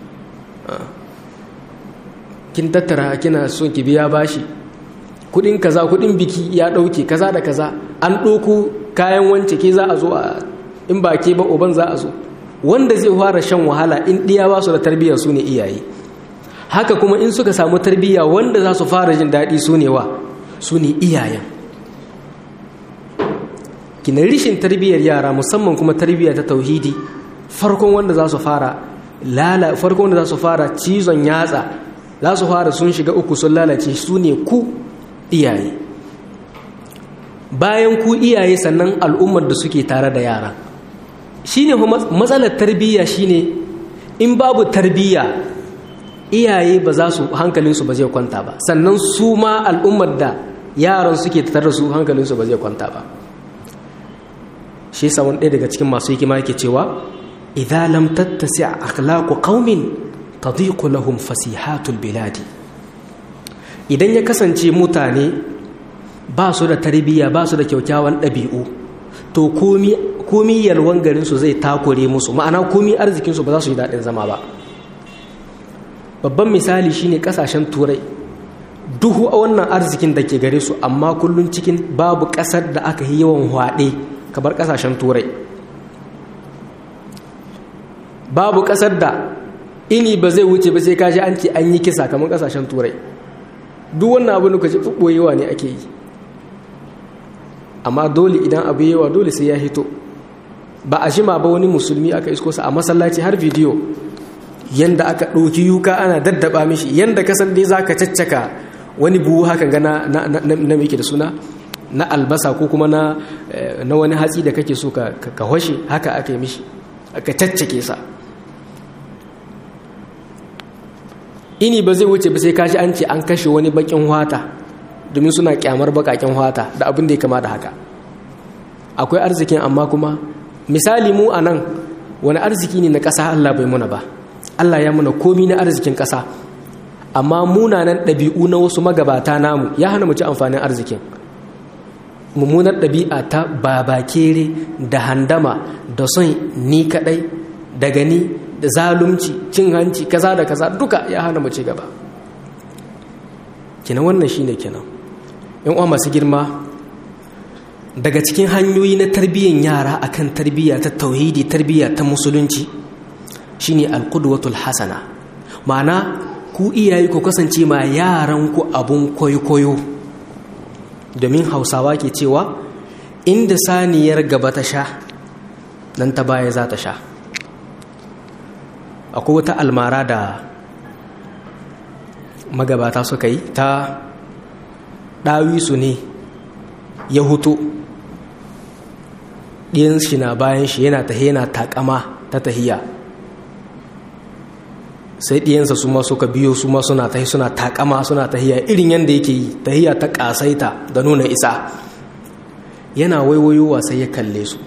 kin tattara kina son ki biya bashi kudin kaza kudin biki ya dauke kaza da kaza an ɗauko kayan wance ke za a zo a in ba ke ba uban za a zo wanda zai fara shan wahala in ɗiya ba su da tarbiyyar su ne iyaye haka kuma in suka samu tarbiyya wanda za su fara jin daɗi su ne wa su ne iyayen kina rishin tarbiyyar yara musamman kuma tarbiyya ta tauhidi farkon wanda za su fara lala farkon wanda za su fara cizon yatsa za su fara sun shiga uku sun lalace su ne ku iyaye bayan ku iyaye sannan al'ummar da suke tare da yara shine matsalar tarbiyya shine in babu tarbiyya iyaye ba za su hankalinsu ba zai kwanta ba sannan su ma al'ummar da yaran suke tare da su hankalinsu ba zai kwanta ba shi yasa wani ɗaya daga cikin masu hikima yake cewa idza lam tattasi akhlaqu qaumin tadiqu lahum fasihatul biladi idan ya kasance mutane ba su da tarbiyya ba su da kyaukyawan ɗabi'u to komi komi yalwan garin su zai takure musu ma'ana komi arzikin su ba za su yi daɗin zama ba babban misali shine kasashen turai duhu a wannan arzikin da ke gare su amma kullum cikin babu ƙasar da aka yi yawan hwaɗe kamar kasashen turai babu kasar da ini ba zai wuce ba sai kaji an ce an yi kisa kamar kasashen turai duk wannan abu da ji ɓoyewa ne ake yi amma dole idan abu yawa dole sai ya hito ba a jima ba wani musulmi aka isko sa a masallaci har bidiyo yanda aka ɗauki yuka ana daddaba mishi yanda kasan dai za ka caccaka wani buhu haka gana na da suna na albasa ko kuma na wani hatsi da kake so ka hoshe haka aka yi mishi aka caccake sa ini ba zai wuce ba sai kashi an ce an kashe wani bakin wata domin suna kyamar bakakin wata da abin da ya kama da haka akwai arzikin amma kuma misali mu a nan wani arziki ne na ƙasa Allah bai muna ba Allah ya muna komi na arzikin ƙasa amma munanan ɗabi'u na wasu magabata namu ya hana mu ci amfanin arzikin mummunar ɗabi'a ta babakere da handama da son ni kaɗai da gani da zalunci cin hanci kaza da kaza duka ya hana mu ci gaba kina wannan shine kenan yan uwa masu girma daga cikin hanyoyi na tarbiyyar yara akan tarbiyya ta tauhidi tarbiyya ta musulunci shine alqudwatul hasana ma'ana ku iyaye ku kasance ma yaran ku abun koyo domin hausawa ke cewa inda saniyar gaba ta sha nan ta baya za ta sha akwai wata almara da magabata suka yi ta ɗawisu ne ya hutu ɗiyan shi na bayan shi yana tahiya yana takama ta tahiya sai ɗiyansa su ma suka biyo su ma suna tahi suna takama suna tahiya irin yadda yake yi tahiya ta ƙasaita da nuna isa yana waiwayowa sai ya kalle su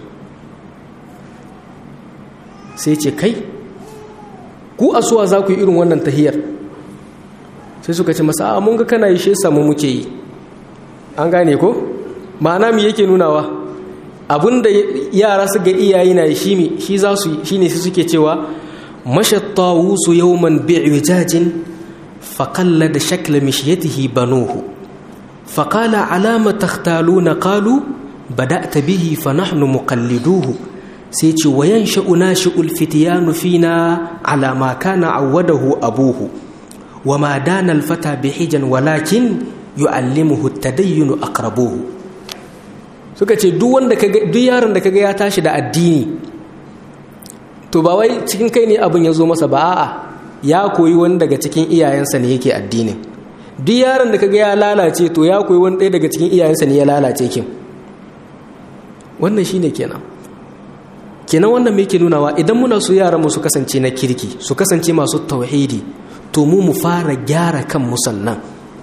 sai ce kai ku asuwa za ku yi irin wannan tahiyar sai suka ce masa a mun ga kana yi shi samu muke yi an gane ko ma'ana mi yake nunawa abinda yara su ga iyaye na shi mi shi za su shi ne su suke cewa mashattawu su yawman bi'ujajin faƙalla da shakla mishiyatihi banuhu faƙala alama takhtaluna qalu bada'ta bihi fa nahnu muqalliduhu sai ce wayan sha'una shi'ul fitiyanu fina ala ma kana awwadahu abuhu wa ma dana alfata bihijan walakin yu'allimuhu tadayyunu aqrabuhu suka ce duk wanda kaga duk yaron da kaga ya tashi da addini to ba wai cikin kai ne abin ya zo masa ba a'a ya koyi wani daga cikin iyayensa ne yake addinin duk yaron da kaga ya lalace to ya koyi wani ɗaya daga cikin iyayensa ne ya lalace kin wannan shine kenan kenan wannan me yake nunawa idan muna so yaran mu su kasance na kirki su kasance masu tauhidi to mu mu fara gyara kan musannan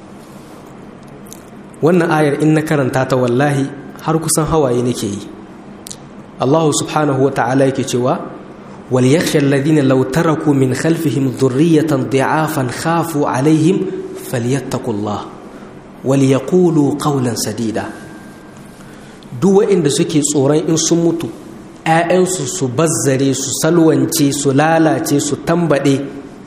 wannan ayar in na karanta ta wallahi har kusan hawaye nake yi Allah subhanahu wa ta'ala yake cewa wal yakhsha alladhina law taraku min khalfihim dhurriyatan dhi'afan khafu alaihim falyattaqullah wal yaqulu qawlan sadida duk waɗanda suke tsoron in sun mutu ‘ya'yansu su bazzare su salwance su lalace su tambaɗe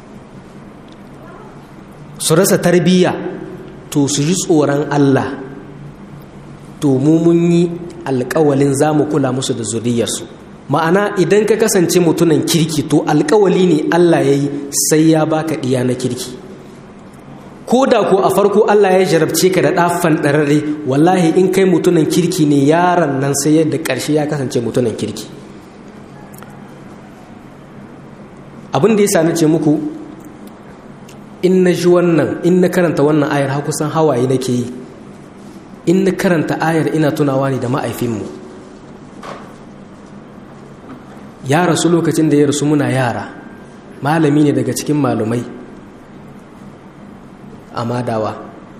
su rasa tarbiyya to su ji tsoron Allah to mu mun yi alkawalin za mu kula musu da zuriyarsu ma'ana idan ka kasance mutunan kirki to alkawali ne Allah ya yi sai ya baka ɗiya na kirki ko da ko a farko Allah ya jarabce ka da ɗafan ɗararre wallahi in kai mutunan kirki ne yaron nan sai yadda ƙarshe ya kasance mutunan kirki abin da ya sani ce muku in na ji wannan in na karanta wannan ayar har kusan hawaye nake yi in na karanta ayar ina tunawa ne da ma'aifinmu ya rasu lokacin da ya rasu muna yara malami ne daga cikin malumai a madawa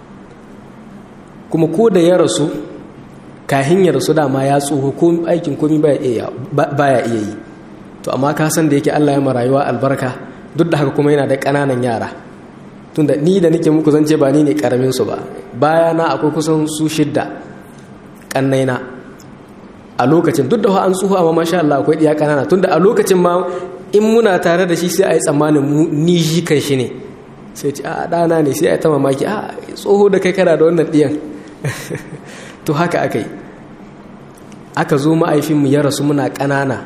kuma ko da ya rasu kahin ya rasu dama ya tsoho ko aikin komi baya iya yi to amma ka san da yake Allah ya marayuwa albarka duk da haka kuma yana da ƙananan yara tunda ni da nake muku zance ba ni ne karamin su ba baya na akwai kusan su shidda kannaina a lokacin duk da an tsoho amma masha Allah akwai diya kanana tunda a lokacin ma in muna tare da shi sai a yi tsammanin ni shi kan shi ne sai ce a ɗana ne sai a yi ta mamaki a tsoho da kai kana da wannan ɗiyan to haka aka yi aka zo ma'aifinmu ya rasu muna ƙanana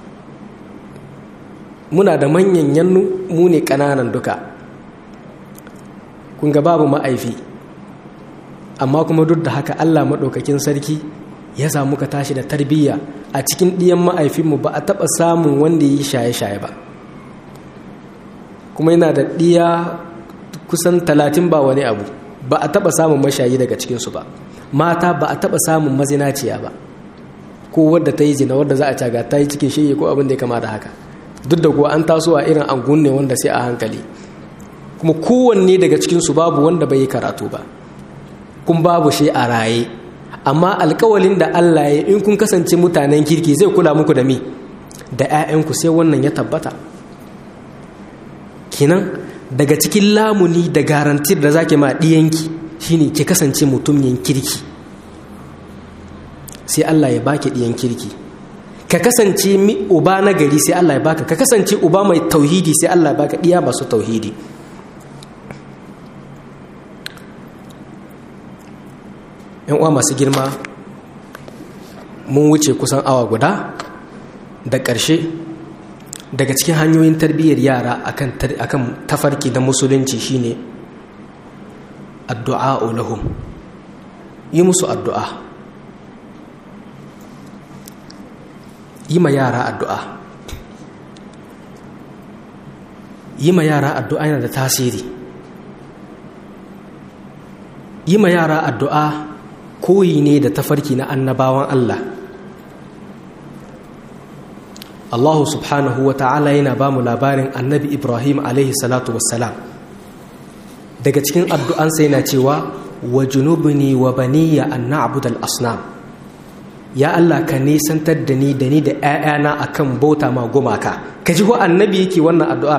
muna da manyan yannu mu ne ƙananan duka kun ga babu ma'aifi amma kuma duk da haka allah maɗaukakin sarki ya samu ka tashi da tarbiyya a cikin ɗiyan ma'aifinmu ba a taɓa samun wanda yi shaye-shaye ba kuma yana da ɗiya kusan talatin ba wani abu ba a taɓa samun mashayi daga cikinsu ba mata ba a taɓa samun mazinaciya ba ko wadda ta yi zina wadda za a caga ta yi cikin shirye ko abin da ya kama da haka duk da kuwa an taso a irin angun ne wanda sai a hankali kuma kowanne daga cikinsu babu wanda bai yi karatu ba kun babu shi a raye amma alkawalin da Allah ya in kun kasance mutanen kirki zai kula muku da mi da 'ya'yanku sai wannan ya tabbata kinan daga cikin lamuni da garantir da zaki ma ɗiyanki shine ki kasance mutumin kirki sai Allah ya baki ɗiyan kirki ka kasance uba na gari sai Allah ya baka ka kasance uba mai tauhidi sai Allah ya baka ɗiya masu tauhidi yan uwa masu girma mun wuce kusan awa guda da ƙarshe daga cikin hanyoyin tarbiyyar yara akan tafarki da musulunci shine addu'a lahum yi musu addu'a yi ma yara addu'a yi ma yara addu'a yana da tasiri yi ma yara addu'a koyi ne da tafarki na annabawan Allah Allah subhanahu wa ta'ala yana ba mu labarin annabi Ibrahim alaihi salatu wassalam daga cikin addu'ansa yana cewa wa junubni wa baniya an na'budal asnam ya Allah ka nisantar da ni da ni da ‘ya'yana a kan bauta ma gumaka ka ji wa annabi yake wannan addu'ar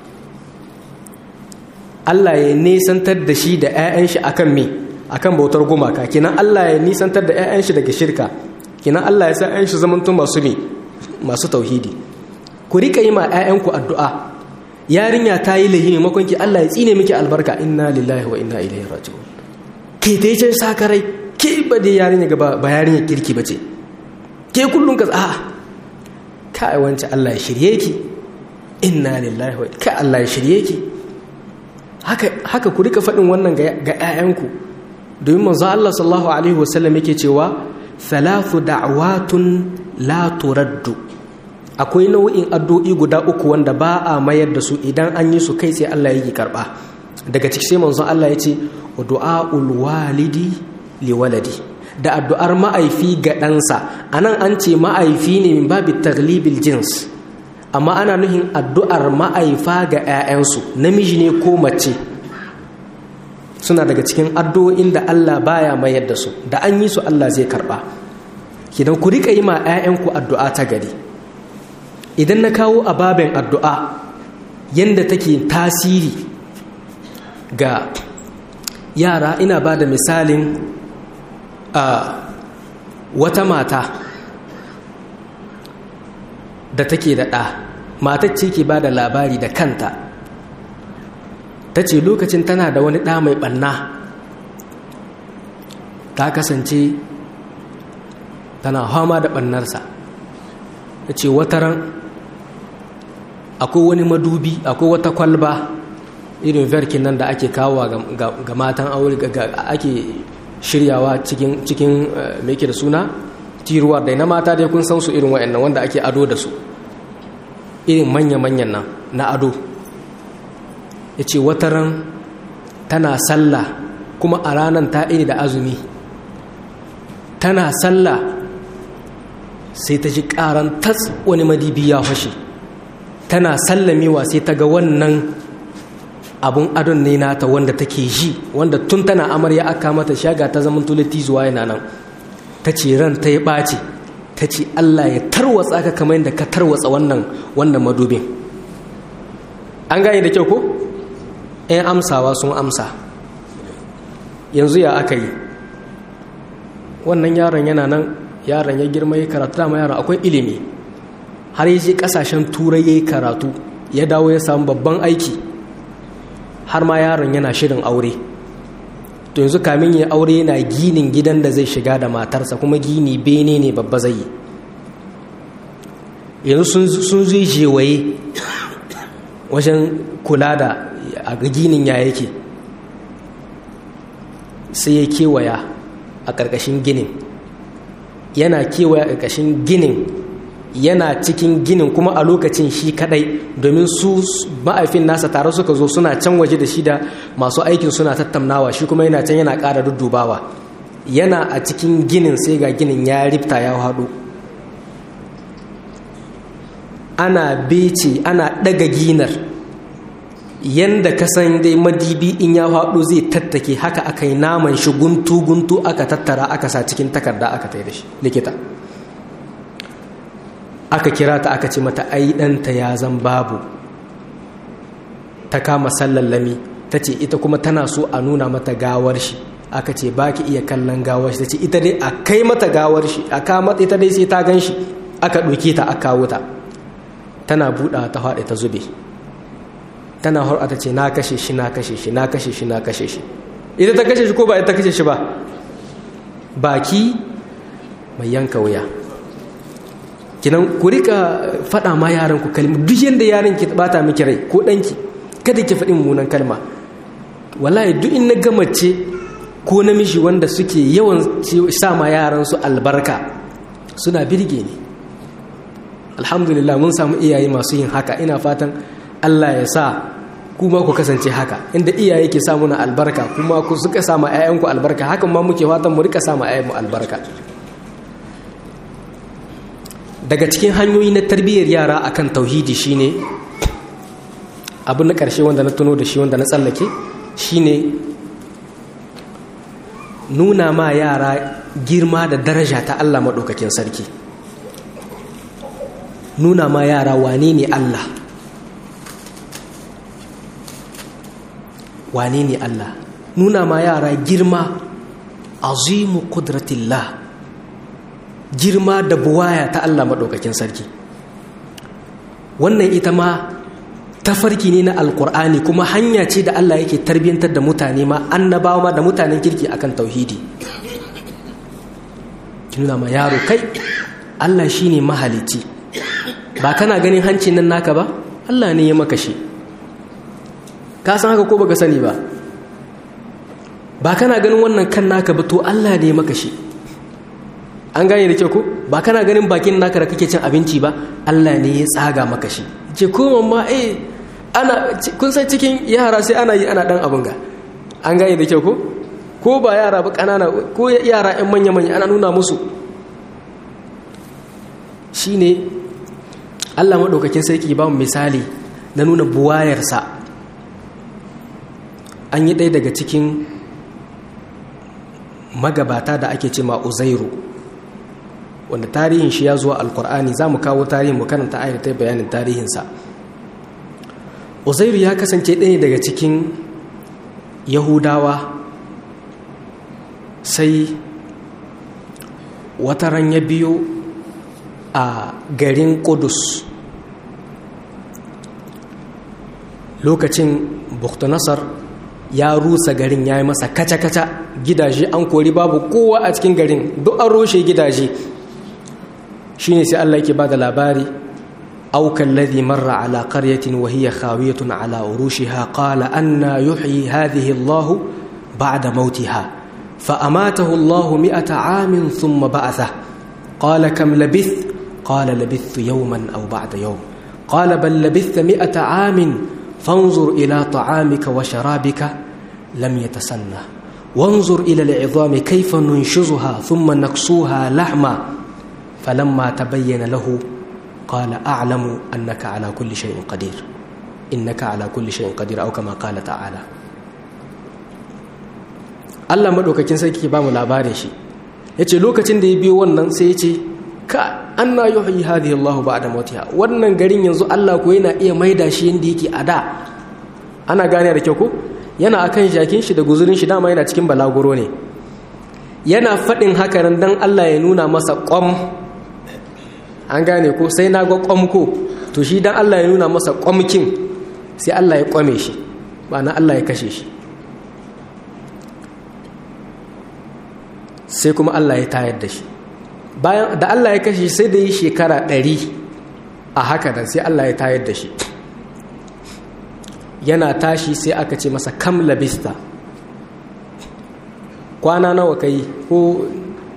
Allah ya nisantar da shi da ‘ya'yan shi akan me akan bautar gumaka kinan Allah ya nisantar da 'ya'yan shi daga shirka kinan Allah ya sa 'ya'yan shi zamantun masu ne masu tauhidi ku rika yi ma 'ya'yanku addu'a yarinya ta yi lahi maimakon ki Allah ya tsine miki albarka inna lillahi wa inna ilaihi raji'un ke ta yi sakarai ke ba dai yarinya ga ba yarinya kirki ba ce ke kullum ka a kai wance Allah ya shirye ki inna lillahi wa ka Allah ya shirye ki haka haka ku rika faɗin wannan ga 'ya'yanku domin manzo Allah sallallahu alaihi wasallam yake cewa thalathu da'watun la turaddu akwai nau'in addu'o'i guda uku wanda ba a mayar da su idan an yi su kai sai Allah yake karba daga ciki sai manzo Allah ya ce du'aul walidi li waladi da addu'ar ma'aifi ga ɗansa anan an ce ma'aifi ne min babi taglibil jins amma ana nuhin addu'ar ma'aifa ga 'ya'yansu namiji ne ko mace suna daga cikin addu'o'in da Allah baya mayar da su da an yi su Allah zai karba kidan ku rika yi ma 'ya'yanku addu'a ta gari idan na kawo ababen addu'a yanda take tasiri ga yara ina ba da misalin a wata mata da take da ɗa matar ce ke ba da labari da kanta ta ce lokacin tana da wani ɗa mai ɓanna ta kasance tana hama da ɓannarsa ta ce wataran akwai wani madubi akwai wata kwalba irin verkin nan da ake kawo ga matan aure ake shiryawa cikin mai da suna tiruwar da na mata dai kun san su irin wa'annan wanda ake ado da su irin manya-manyan nan na ado ya ce wataran tana sallah kuma a ranar ta iri da azumi tana sallah sai ta ji karan tas wani madibi ya fashe tana sallamewa sai ta ga wannan abun adon ne nata wanda take ji wanda tun tana amarya aka mata shaga ta zaman tulati zuwa yana nan ta ce ran ta ya ɓace ta ce allah ya tarwatsa ka kamar yadda ka tarwatsa wannan wannan madubin an gane da kyau ko 'yan amsawa sun amsa yanzu ya aka yi wannan yaron yana nan yaron ya girma ya karatu dama yaron akwai ilimi har yi kasashen turai ya yi karatu ya dawo ya samu babban aiki har ma yaron yana shirin aure to yanzu kamin ya aure yana ginin gidan da zai shiga da matarsa kuma gini bene ne babba zai yi yanzu sun zai jewaye wajen kula da a ginin ya yake sai ya kewaya a ƙarƙashin ginin yana kewaya a ƙarƙashin ginin yana cikin ginin kuma a lokacin shi kadai domin su ma'aifin nasa tare suka zo suna can waje da shi da masu aikin suna tattaunawa shi kuma yana can yana ƙara duddubawa yana a cikin ginin sai ga ginin ya rifta ya haɗu ana bece ana ɗaga ginar yanda ka san dai madibi in ya faɗo zai tattake haka aka yi naman shi guntu-guntu aka tattara aka sa cikin takarda aka tai da shi likita aka kira ta aka ce mata ai ɗanta ya zan babu ta kama sallallami ta ce ita kuma tana so a nuna mata gawar shi aka ce ba ki iya kallon gawar shi ta ce ita dai a kai mata gawar shi a kama ita dai sai ta gan shi aka ɗauke ta aka kawo ta tana buɗa ta faɗi ta zube tana har ta ce na kashe shi na kashe shi na kashe shi na kashe shi ita ta kashe shi ko ba ita ta kashe shi ba baki mai yanka wuya kinan ku rika faɗa ma yaran ku kalma duk yanda yaran ki bata miki rai ko ɗanki kada ki faɗin munan kalma wallahi duk in na gama ce ko namiji wanda suke yawan sa ma yaran su albarka suna birge ni alhamdulillah mun samu iyaye masu yin haka ina fatan Allah ya sa kuma ku kasance haka inda iyaye ke samu na albarka kuma ku suka samu ayyanku albarka hakan ma muke fatan mu rika samu ayyanmu albarka daga cikin hanyoyi na tarbiyyar yara akan tauhidi shine abu na ƙarshe wanda na tuno da shi wanda na tsallake shine nuna ma yara girma da daraja ta Allah maɗaukakin sarki nuna ma yara wane ne Allah wane ne Allah nuna ma yara girma azimu kudratillah girma da buwaya ta Allah maɗaukakin sarki wannan ita ma tafarki ne na alkur'ani kuma hanya ce da Allah yake tarbiyyantar da mutane ma annabawa ma da mutanen kirki akan tauhidi nuna ma yaro kai Allah shine mahalicci ba kana ganin hancin nan naka ba Allah ne ya maka shi ka san haka ko baka sani ba ba kana ganin wannan kan naka ba to Allah ne maka shi an gane da kyau ko ba kana ganin bakin naka da kake cin abinci ba Allah ne ya tsaga maka shi ce ko mamma eh ana kun san cikin yara sai ana yi ana dan abin ga an gane da kyau ko ko ba yara ba kanana ko yara yan manya manya ana nuna musu shine Allah madaukakin sarki ba mu misali na nuna buwayarsa an yi ɗaya daga cikin magabata da ake ce ma uzairu wanda tarihin shi ya zuwa alkur'ani za mu kawo tarihin mu karanta ayar bayanin tarihinsa uzairu ya kasance ɗaya daga cikin yahudawa sai wata ran ya biyo a garin kudus lokacin buktanasar ya rusa garin ya yi masa kaca-kaca gidaje an kori babu kowa a cikin garin duk an roshe gidaje shi ne sai Allah yake ba da labari aukan ladhi marra ala qaryatin wa hiya khawiyatun ala urushiha qala anna yuhyi hadhihi Allah ba'da mautiha fa amatahu Allah mi'ata amin thumma ba'atha qala kam labith qala labithtu yawman aw ba'da yawm qala bal labithta mi'ata amin fanzur ila ta'amika wa sharabika lam yatasanna wanzur ila al'idhami kayfa nunshizuha thumma naksuha lahma falamma tabayyana lahu qala a'lamu annaka ala kulli shay'in qadir innaka ala kulli shay'in qadir aw kama qala ta'ala Allah madaukakin sarki ba mu labarin shi yace lokacin da ya biyo wannan sai yace ka anna yuhyi hadhihi Allahu ba'da mautiha wannan garin yanzu Allah ko yana iya maida shi yanda yake a da ana gane da kyau ko yana akan jakin shi da guzurin shi dama yana cikin balaguro ne yana faɗin haka nan dan Allah ya nuna masa ƙwam an gane ko sai na ga ƙwam ko to shi dan Allah ya nuna masa ƙwamkin sai Allah ya ƙwame shi ba na Allah ya kashe shi sai kuma Allah ya tayar da shi bayan da Allah ya kashe sai da yi shekara ɗari a haka da sai Allah ya tayar da shi yana tashi sai aka ce masa kam labista kwana nawa kai ko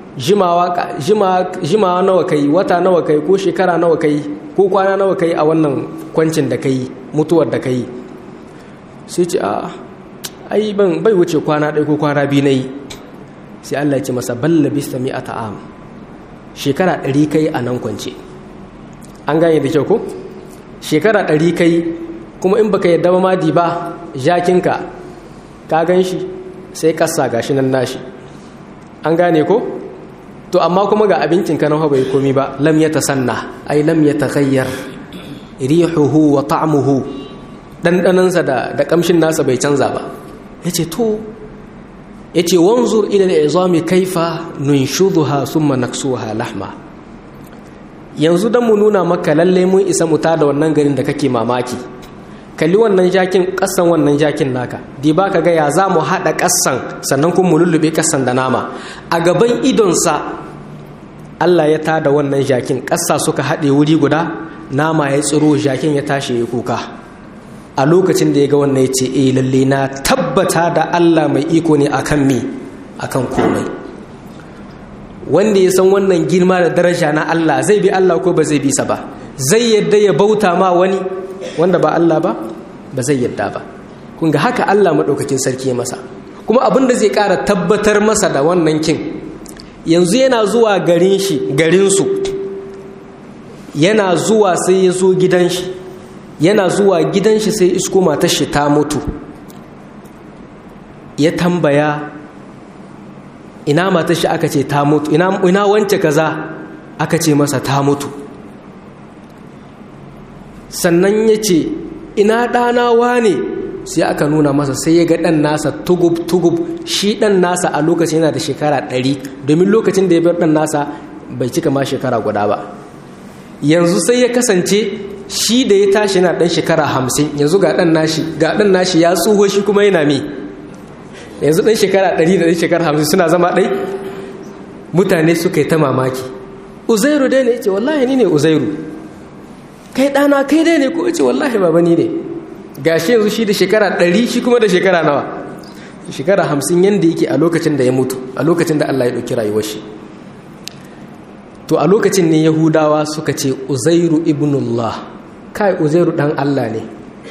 jimawa nawa kai wata nawa kai ko shekara nawa kai ko kwana nawa kai a wannan kwancin da kai mutuwar da kai sai ce a ai ban bai wuce kwana ɗaya ko kwana biyu na yi sai Allah ya ce masa balla bista mi a ta'am shekara ɗari kai a nan kwance an gane da kyau ko shekara ɗari kai kuma in baka yadda ba madi ba jakinka ka gan shi sai kasa gashi nan nashi an gane ko to amma kuma ga abincin ka na bai komi ba lam ya tasanna ai lam ya taghayyar rihuhu wa ta'muhu dandanansa da da kamshin nasa bai canza ba yace to yace wanzur ila al'izami kaifa nunshuduha thumma naksuha lahma yanzu dan mu nuna maka lalle mun isa mu da wannan garin da kake mamaki kalli wannan jakin kasan wannan jakin naka di ba ka ga ya za mu haɗa kasan sannan kuma mu lullube kasan da nama a gaban idonsa Allah ya tada wannan jakin ƙasa suka haɗe wuri guda nama ya tsiro jakin ya tashi ya kuka a lokacin da ya ga wannan ya ce eh lalle na tabbata da Allah mai iko ne akan me akan komai wanda ya san wannan girma da daraja na Allah zai bi Allah ko ba zai bi sa ba zai yadda ya bauta ma wani wanda ba Allah ba ba zai yadda ba kun ga haka Allah maɗaukakin sarki ya masa kuma abin da zai ƙara tabbatar masa da wannan kin yanzu yana zuwa garin shi garinsu yana zuwa sai ya zo gidan shi yana zuwa gidan shi sai isko matar shi ta mutu ya tambaya ina matar shi aka ce ta mutu ina wance kaza aka ce masa ta mutu sannan ya ce ina ɗana wane sai aka nuna masa sai ya ga ɗan nasa tugub-tugub shi ɗan nasa a lokacin yana da shekara ɗari domin lokacin da ya bar ɗan nasa bai cika ma shekara guda ba yanzu sai ya kasance shi da ya tashi yana ɗan shekara hamsin yanzu ga ɗan nashi ga ɗan nashi ya tsoho shi kuma yana me yanzu ɗan shekara ɗari da ɗan shekara hamsin suna zama ɗai mutane suka yi ta mamaki uzairu dai ne ya ce wallahi ni ne uzairu kai ɗana kai dai ne ko ce wallahi baba ni ne gashi yanzu shi da shekara ɗari shi kuma da shekara nawa shekara hamsin yadda yake a lokacin da ya mutu a lokacin da Allah ya ɗauki rayuwar shi to a lokacin ne yahudawa suka ce uzairu ibnullah kai uzairu ɗan Allah ne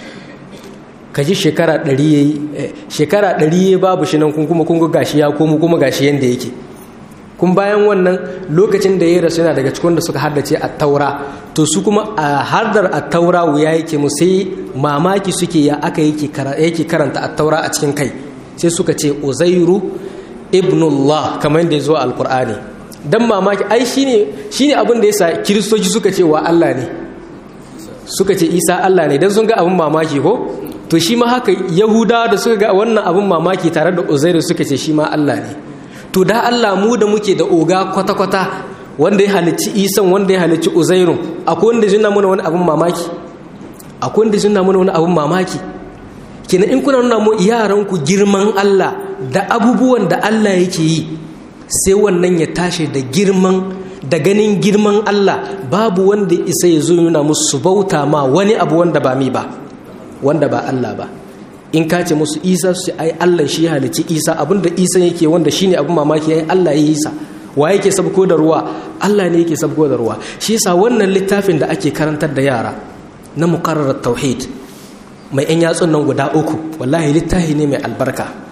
ka ji shekara ɗari ya yi shekara ɗari ya babu shi nan kuma kun gashi ya komo kuma gashi yadda yake kun bayan wannan lokacin da ya rasu yana daga cikin da suka haddace a taura to su kuma a hardar a taura wuya yake mu sai mamaki suke ya aka yake karanta a taura a cikin kai sai suka ce uzairu ibnullah kamar yadda ya zo alkur'ani dan mamaki ai shine shine abin da yasa kiristoci suka ce wa Allah ne suka ce isa Allah ne dan sun ga abin mamaki ko to shi ma haka yahudawa da suka ga wannan abin mamaki tare da uzairu suka ce shi ma Allah ne to da Allah mu da muke da oga kwata-kwata wanda ya halicci isan wanda ya halicci uzairun akwai wanda zina mana wani abin mamaki akwai wanda zina mana wani abin mamaki kina in kuna nuna mu yaranku girman Allah da abubuwan da Allah yake yi sai wannan ya tashi da girman da ganin girman Allah babu wanda isa ya zo nuna musu bauta ma wani abu wanda ba mi ba wanda ba Allah ba in ka ce musu isa su ai allah shi ya halici isa abinda isa yake wanda shine abin mamaki ai allah ya yi sa wa yake sabko da ruwa allah ne yake sabko da ruwa shi yasa wannan littafin da ake karantar da yara na muqarrarat tauhid mai yan yatsun nan guda uku wallahi littafi ne mai albarka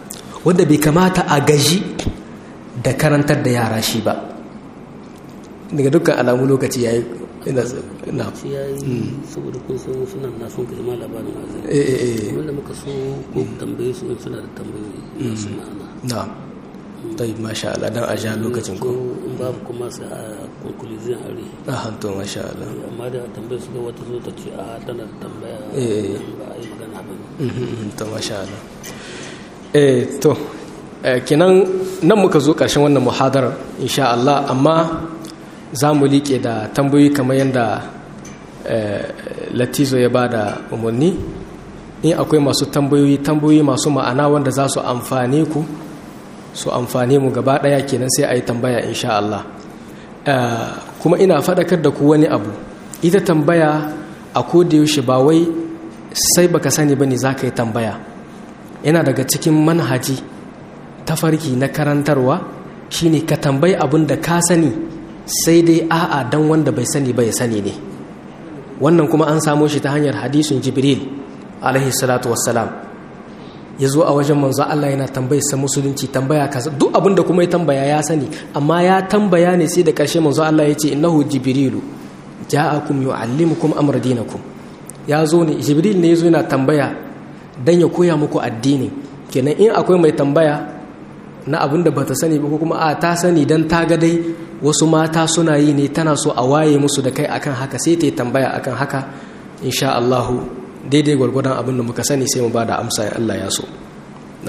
wanda bai kamata a gaji da karantar da yara shi ba daga dukkan alamu lokaci ya yi ina na shi ya yi saboda kun san suna na son kaji ma labarin wazin eh eh eh wanda muka so ko tambaye su in suna da tambayoyi masu ma'ana na tai masha Allah dan a ja lokacin ko ko in babu kuma sai a conclusion a ri a hanto masha Allah amma da tambayar su ga wata zo ta ce a tana da tambaya Eh. ba a yi magana ba ne Mhm, to masha Allah eh to eh, kenan nan muka zo ƙarshen wannan muhadarar insha Allah amma za mu liƙe da tambayoyi kamar yadda eh, latizo ya ba da umarni in akwai masu tambayoyi tambayoyi masu ma'ana wanda za su amfane ku su amfane mu gaba ɗaya kenan sai a yi tambaya insha Allah Eh, kuma ina faɗakar da ku wani abu ita tambaya a yaushe ba wai sai baka sani ba ne za ka yi tambaya yana daga cikin manhaji tafarki na karantarwa shine ka tambayi abin da ka sani sai dai a'a dan wanda bai sani ba ya sani ne wannan kuma an samo shi ta hanyar hadisin jibril alaihi salatu wassalam ya zo a wajen manzo Allah yana tambayar sa musulunci tambaya kaza duk abin da kuma ya tambaya ya sani amma ya tambaya ne sai da ƙarshe manzo Allah ya ce innahu jibrilu ja'akum yu'allimukum amra dinakum ya zo ne jibril ne ya zo yana tambaya dan ya koya muku addini kenan in akwai mai tambaya na abin da bata sani ba ko kuma a ta sani dan ta ga dai wasu mata suna yi ne tana so a waye musu da kai akan haka sai ta yi tambaya akan haka insha Allah daidai gwargwadon abin da muka sani sai mu ba da amsa ya Allah ya so na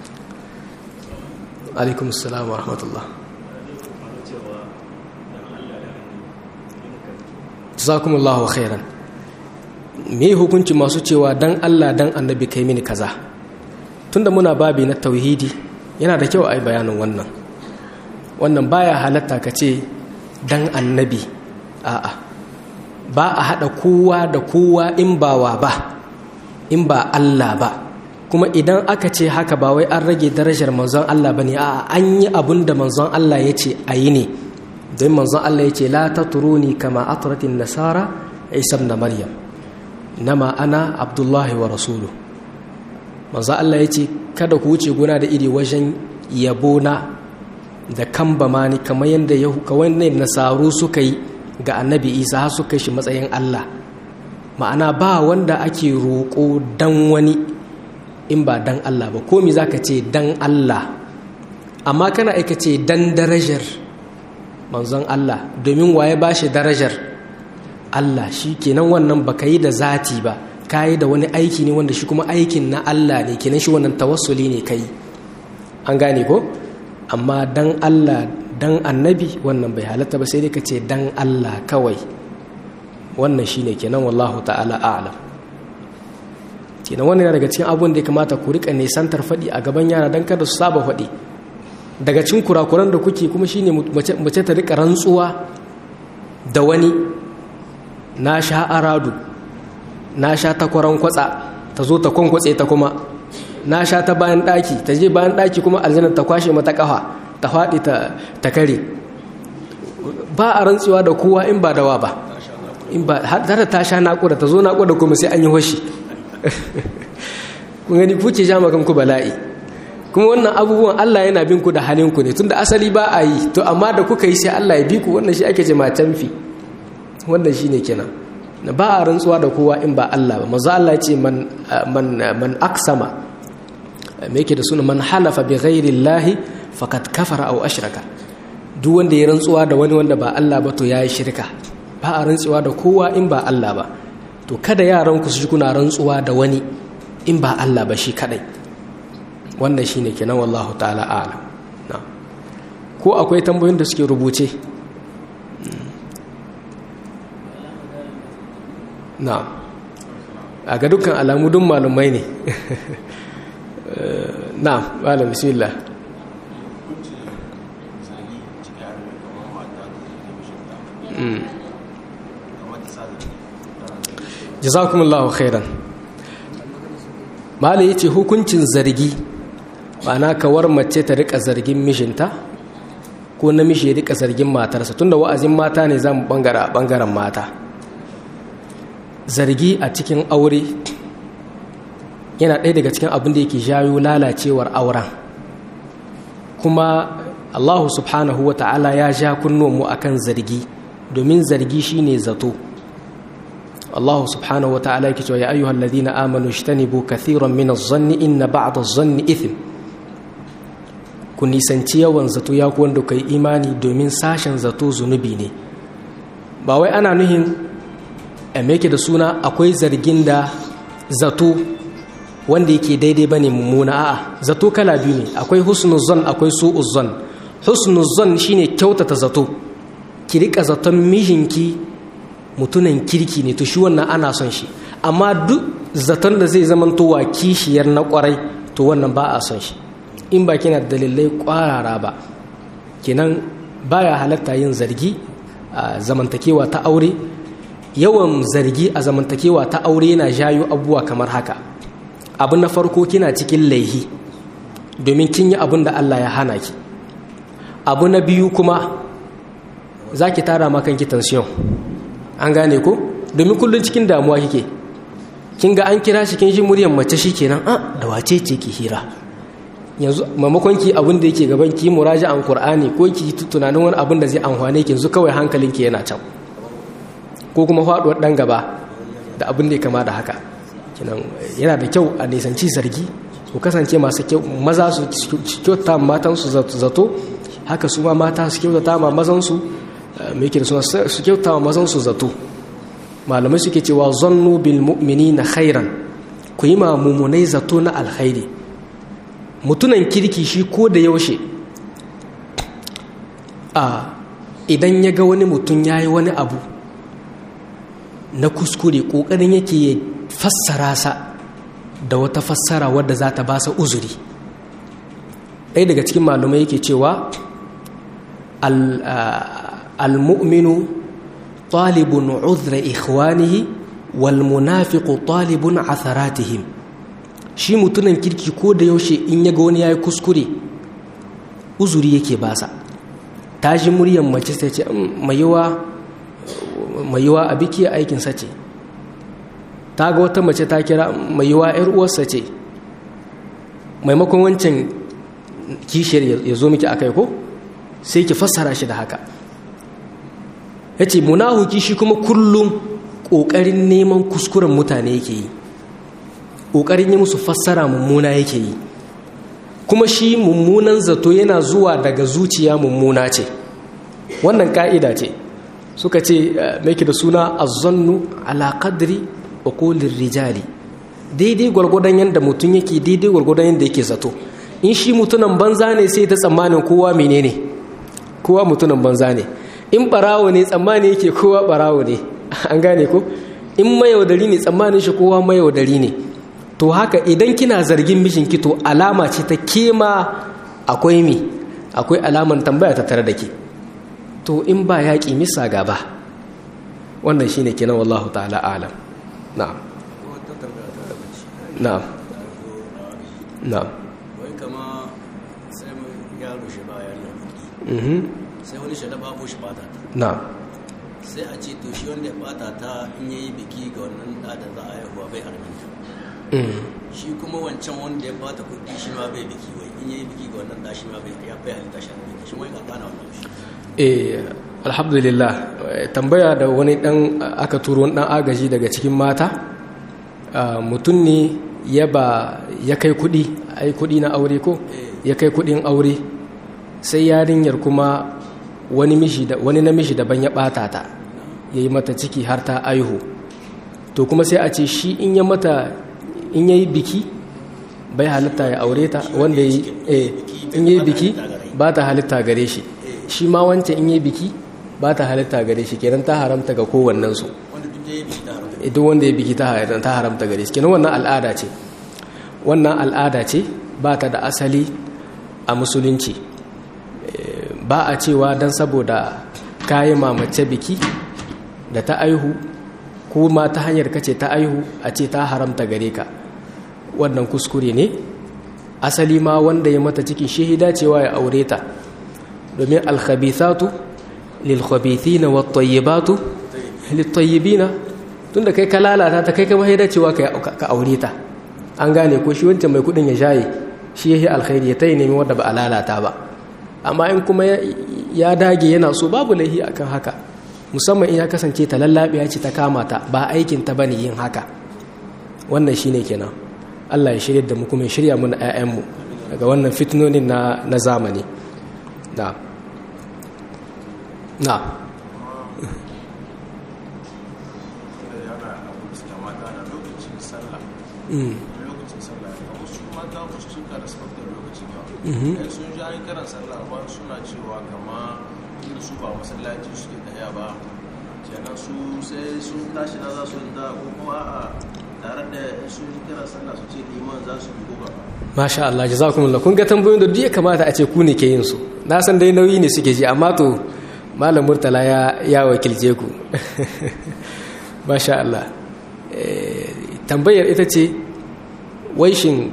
alaikum assalam wa rahmatullah jazakumullahu khairan me hukunci masu cewa dan Allah dan annabi kai mini kaza tunda muna babi na tauhidi yana da kyau a yi bayanin wannan wannan baya halatta ka ce dan annabi a'a ba a haɗa kowa da kowa in ba wa ba in ba Allah ba kuma idan aka ce haka ba wai an rage darajar manzon Allah ba ne a'a an yi abin da manzon Allah ya ce a yi ne don manzon Allah ya ce la ta turuni kama aturatin nasara isa da maryam nama ana abdullahi wa rasulu manzon Allah ya ce kada ku wuce guna da iri wajen yabona da kamba mani kamar yadda kawai nasaru suka yi ga annabi isa har suka shi matsayin allah ma'ana ba wanda ake roƙo dan wani in ba dan allah ba komi za ka ce dan allah amma kana aika ce dan darajar manzon allah domin waye ba shi darajar allah shi kenan wannan ba ka yi da zati ba ka yi da wani aiki ne wanda shi kuma aikin na allah ne kenan shi wannan tawassuli ne ka yi an gane ko amma dan allah dan annabi wannan bai halatta ba sai dai ka ce dan Allah kawai wannan shine kenan wallahu ta'ala a'lam kenan wannan daga cikin abun da ya kamata ku rika nisantar faɗi a gaban yara dan kada su saba faɗi daga cikin kurakuran da kuke kuma shine mace ta rika rantsuwa da wani na sha aradu na sha takwaran kwatsa ta zo ta kwankwatse ta kuma na sha ta bayan ɗaki ta je bayan ɗaki kuma aljanar ta kwashe mata ƙafa ta faɗi ta kare ba a rantsuwa da kowa in ba dawa ba in ba har da ta sha naƙuda ta zo naƙuda kuma sai an yi hoshi kun gani kuke ja magan ku bala'i kuma wannan abubuwan Allah yana bin ku da halin ku ne tunda asali ba a yi to amma da kuka yi sai Allah ya bi ku wannan shi ake ce ma canfi wannan shine kenan ba a rantsuwa da kowa in ba Allah ba manzo Allah ya ce man man man aksama me yake da suna man halafa bi ghairi llahi faqad kafara aw ashraka duk wanda ya rantsuwa da wani wanda ba Allah ba to yayi shirka ba a rantsuwa da kowa in ba Allah ba to kada yaran ku su ji kuna rantsuwa da wani in ba Allah ba shi kadai wannan shine kenan wallahu ta'ala a'lam na ko akwai tambayoyin da suke rubuce na a ga dukkan alamu dun malumai ne na malam bismillah jazakumullahu khairan malai yace hukuncin zargi ma'ana kawar mace ta rika zargin mishinta ko namiji ya rika zargin matarsa tunda wa'azin mata ne zamu bangara bangaren mata zargi a cikin aure yana ɗaya daga cikin abin da yake jayo lalacewar auren kuma allahu subhanahu wa ta'ala ya ja kunnuwanmu akan zargi domin zargi shine zato allahu subhanahu wa ta'ala yake cewa ya ayyuhal ladina amanu ishtanibu kathiran min adh-dhanni inna ba'd adh-dhanni ithm ku nisanci yawan zato ya ku wanda kai imani domin sashen zato zunubi ne ba wai ana nuhin yake da suna akwai zargin da zato wanda yake daidai bane mummuna a'a zato kala biyu ne akwai husnul zan akwai su'uz zan husnul zan shine kyautata zato ki rika zaton mijinki mutunan kirki ne to shi wannan ana son shi amma duk zaton da zai zama towa kishiyar na kwarai to wannan ba a son shi in ba kina dalilai kwarara ba kenan baya halatta yin zargi a zamantakewa ta aure yawan zargi a zamantakewa ta aure yana jayo abubuwa kamar haka abu na farko kina cikin laihi domin kin yi abin da Allah ya hana ki abu na biyu kuma za ki tara makanki tension an gane ko domin kullum cikin damuwa kike kin ga an kira shi kin ji muryar mace shi kenan a da wace ce ki hira yanzu maimakon ki abin da yake gaban ki muraja an qur'ani ko ki tunanin wani abin da zai amfane ki yanzu kawai hankalinki yana can ko kuma faduwar dan gaba da abin da ya kama da haka kinan yana da kyau a nisanci zargi ku kasance masu kyau maza su kyauta matan su zato haka su ma mata su kyauta ma mazan su me yake da suna su kyauta ma mazan su zato malamai suke cewa zannu bil mu'minina khairan ku yi ma mumunai zato na alkhairi mutunan kirki shi ko da yaushe a idan ya ga wani mutum ya yi wani abu na kuskure ƙoƙarin yake ya fassara sa da wata fassara wadda za ta ba sa uzuri ɗaya daga cikin malumai yake cewa al-mu'minu talibun uzra ikhwanihi wal munafiqu talibun atharatihim shi mutunan kirki ko da yaushe in ya ga wani ya yi kuskure uzuri yake basa ta ji muryar mace sai ce mai yiwa a biki aikinsa ce ta ga wata mace ta kira mai yiwa ‘yar uwarsa ce maimakon wancan kishiyar ya zo miki akai ko sai ki fassara shi da haka ya ce munahuki shi kuma kullum ƙoƙarin neman kuskuren mutane yake yi ƙoƙarin yi musu fassara mummuna yake yi kuma shi mummunan zato yana zuwa daga zuciya mummuna ce wannan ka'ida ce suka ce mai da suna azzannu ala qadri uqulir rijali daidai gwargwadon yadda mutum yake daidai gwargwadon yadda yake zato in shi mutunan banza ne sai ta tsammanin kowa menene kowa mutunan banza ne in barawo ne tsammani yake kowa barawo ne an gane ko in mayaudari ne tsammanin shi kowa mayaudari ne to haka idan kina zargin mijinki to alama ce ta kema akwai mi akwai alaman tambaya ta tare da ke to in ba yaƙi misa gaba wannan shine kenan wallahu ta'ala alam na'am na'am na'am wai kama sai mu yaro shi ba yaro mhm sai wani shi da babu shi bata ta na'am sai a ce to shi wanda ya bata ta in yayi biki ga wannan da da za a haihuwa bai arminta mm shi kuma wancan wanda ya bata kuɗi shi ma bai biki wai in yayi biki ga wannan da shi ma bai ya bai halitta shi arminta shi wai ka kana wannan shi eh alhamdulillah eh, tambaya da wani dan aka turo wani dan agaji daga cikin mata ah, mutum ne ya ba ya kai kudi ai kudi na aure ko ya kai kudin aure sai yarinyar kuma wani mishi da wani namiji daban ya bata ta yayi mata ciki har ta aihu to kuma sai a ce shi in ya mata in yayi biki bai halitta ya aure ta wanda yi eh in yayi biki ba ta halitta gare shi shi ma wancan in yayi biki ba ta halitta gare shi kenan ta haramta ga kowannen su wanda duk yayi biki da haramta duk wanda ya biki ta haramta ta haramta gare shi kenan wannan al'ada ce wannan al'ada ce ba ta da asali a musulunci Eh, ba a cewa don saboda kayi mamace biki da ta aihu ko ma ta hanyar kace ta aihu a ce ta haramta gare ka wannan kuskure ne asali ma wanda ya mata cikin shahida cewa ya aure ta domin alkhabithatu lilkhabithina wattayyibatu littayyibina tunda kai ka lalata ta kai ka mahida cewa ka aure ta an gane ko shi wancan mai kudin ya shaye shi yahi alkhairi ya tayi nemi wanda ba a lalata ba amma in kuma ya dage yana so babu laihi akan haka musamman in ya kasance ta lallabe ya ce ta kama ta ba aikin ta bane yin haka wannan shine kenan Allah ya shirya da mu kuma ya shirya mu na 'ya'yanmu daga wannan fitnonin na na zamani na na lokacin sallah kamar su mata wasu sun ka respectar lokacin yawa sun ji an kiran sallah ba suna cewa kama inda su ba masallaci suke daya ba kenan su sai sun tashi na za su da ko kuma a tare da sun ji kiran sallah su ce liman za su yi ba masha Allah jazakumullah kun ga tambayoyin da duk ya kamata a ce ku ne ke yin su na san dai nauyi ne suke ji amma to malam murtala ya ya wakilce ku masha Allah tambayar ita ce waishin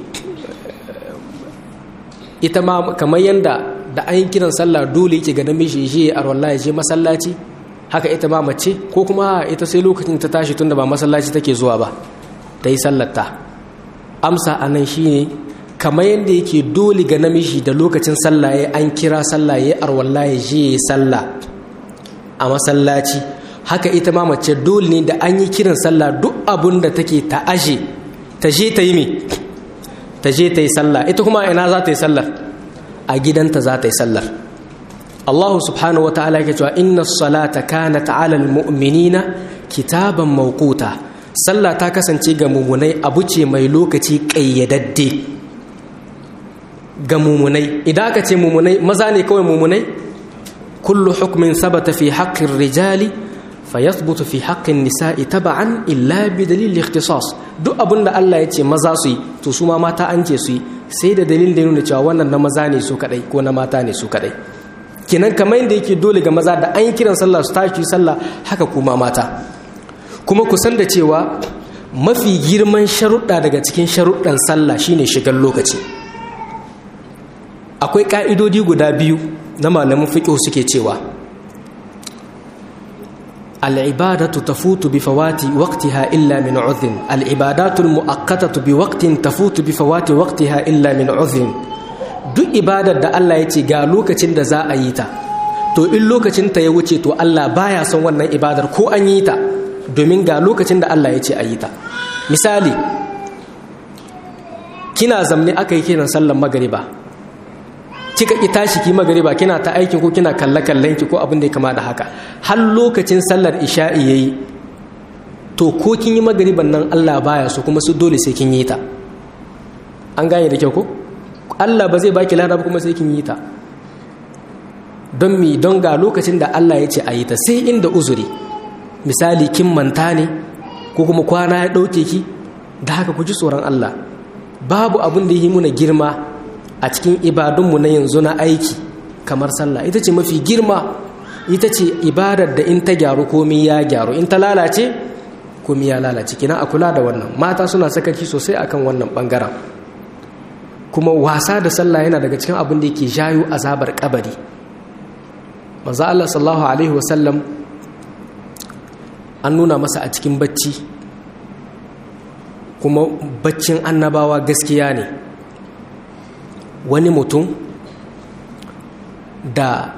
ita ma kamar yadda da an yi kiran sallah dole yake ga namiji shi a wallahi je masallaci haka ita ma mace ko kuma ita sai lokacin ta tashi tunda ba masallaci take zuwa ba ta yi sallarta amsa a nan shine kamar yadda yake dole ga namiji da lokacin sallah ya an kira sallah ya arwallah ya je ya sallah a masallaci haka ita ma mace dole ne da an yi kiran sallah duk abun da take ta aje ta je ta yi me ta je ta yi sallah ita kuma ina za ta yi sallar a gidanta za ta yi sallar Allah subhanahu wata'ala yake cewa inna salata kanat 'ala al-mu'minina kitaban mawquta sallah ta kasance ga mumunai abu ce mai lokaci kayyadadde ga mumunai idan aka ce mumunai maza ne kawai mumunai kullu hukmin sabata fi haqqin rijali fayathbutu fi haqqin nisa'i taba'an illa bi dalil ikhtisas duk abinda Allah ya ce maza su yi to su ma mata an ce su yi sai da dalilin da nuna cewa wannan na maza ne su kadai ko na mata ne su kadai kenan kamar yadda yake dole ga maza da an yi kiran sallah su tashi sallah haka kuma mata kuma ku san da cewa mafi girman sharuɗa daga cikin sharuɗan sallah shine shigar lokaci akwai ƙa'idodi guda biyu na malamin fiqh suke cewa العبادة تفوت بفوات وقتها إلا من عذر العبادات المؤقتة بوقت تفوت بفوات وقتها إلا من عذر duk ibadar da Allah ya ce ga lokacin da za a yi ta to in lokacin ta ya wuce to Allah baya son wannan ibadar ko an yi ta domin ga lokacin da Allah ya ce a yi ta misali kina zamne aka yi kiran sallan magariba kika ki tashi ki magariba kina ta aikin ko kina kalle kallon ki ko abin da ya kama da haka har lokacin sallar isha'i yayi to ko kin yi magariban nan Allah baya so kuma su dole sai kin yi ta an gane da kyau ko Allah ba zai baki lada kuma sai kin yi ta don mi don ga lokacin da Allah ya ce a yi ta sai inda uzuri misali kin manta ne ko kuma kwana ya ɗauke ki da haka ku ji tsoron Allah babu abin da yi muna girma a cikin ibadunmu na yanzu na aiki kamar sallah ita ce mafi girma ita ce ibadar da in ta gyaru komi ya gyaru in ta lalace komi ya lalace kina a kula da wannan mata suna sakaci sosai akan wannan bangaren kuma wasa da sallah yana daga cikin abin da yake jayo azabar kabari manzo Allah sallallahu alaihi wasallam an nuna masa a cikin bacci kuma baccin annabawa gaskiya ne wani mutum da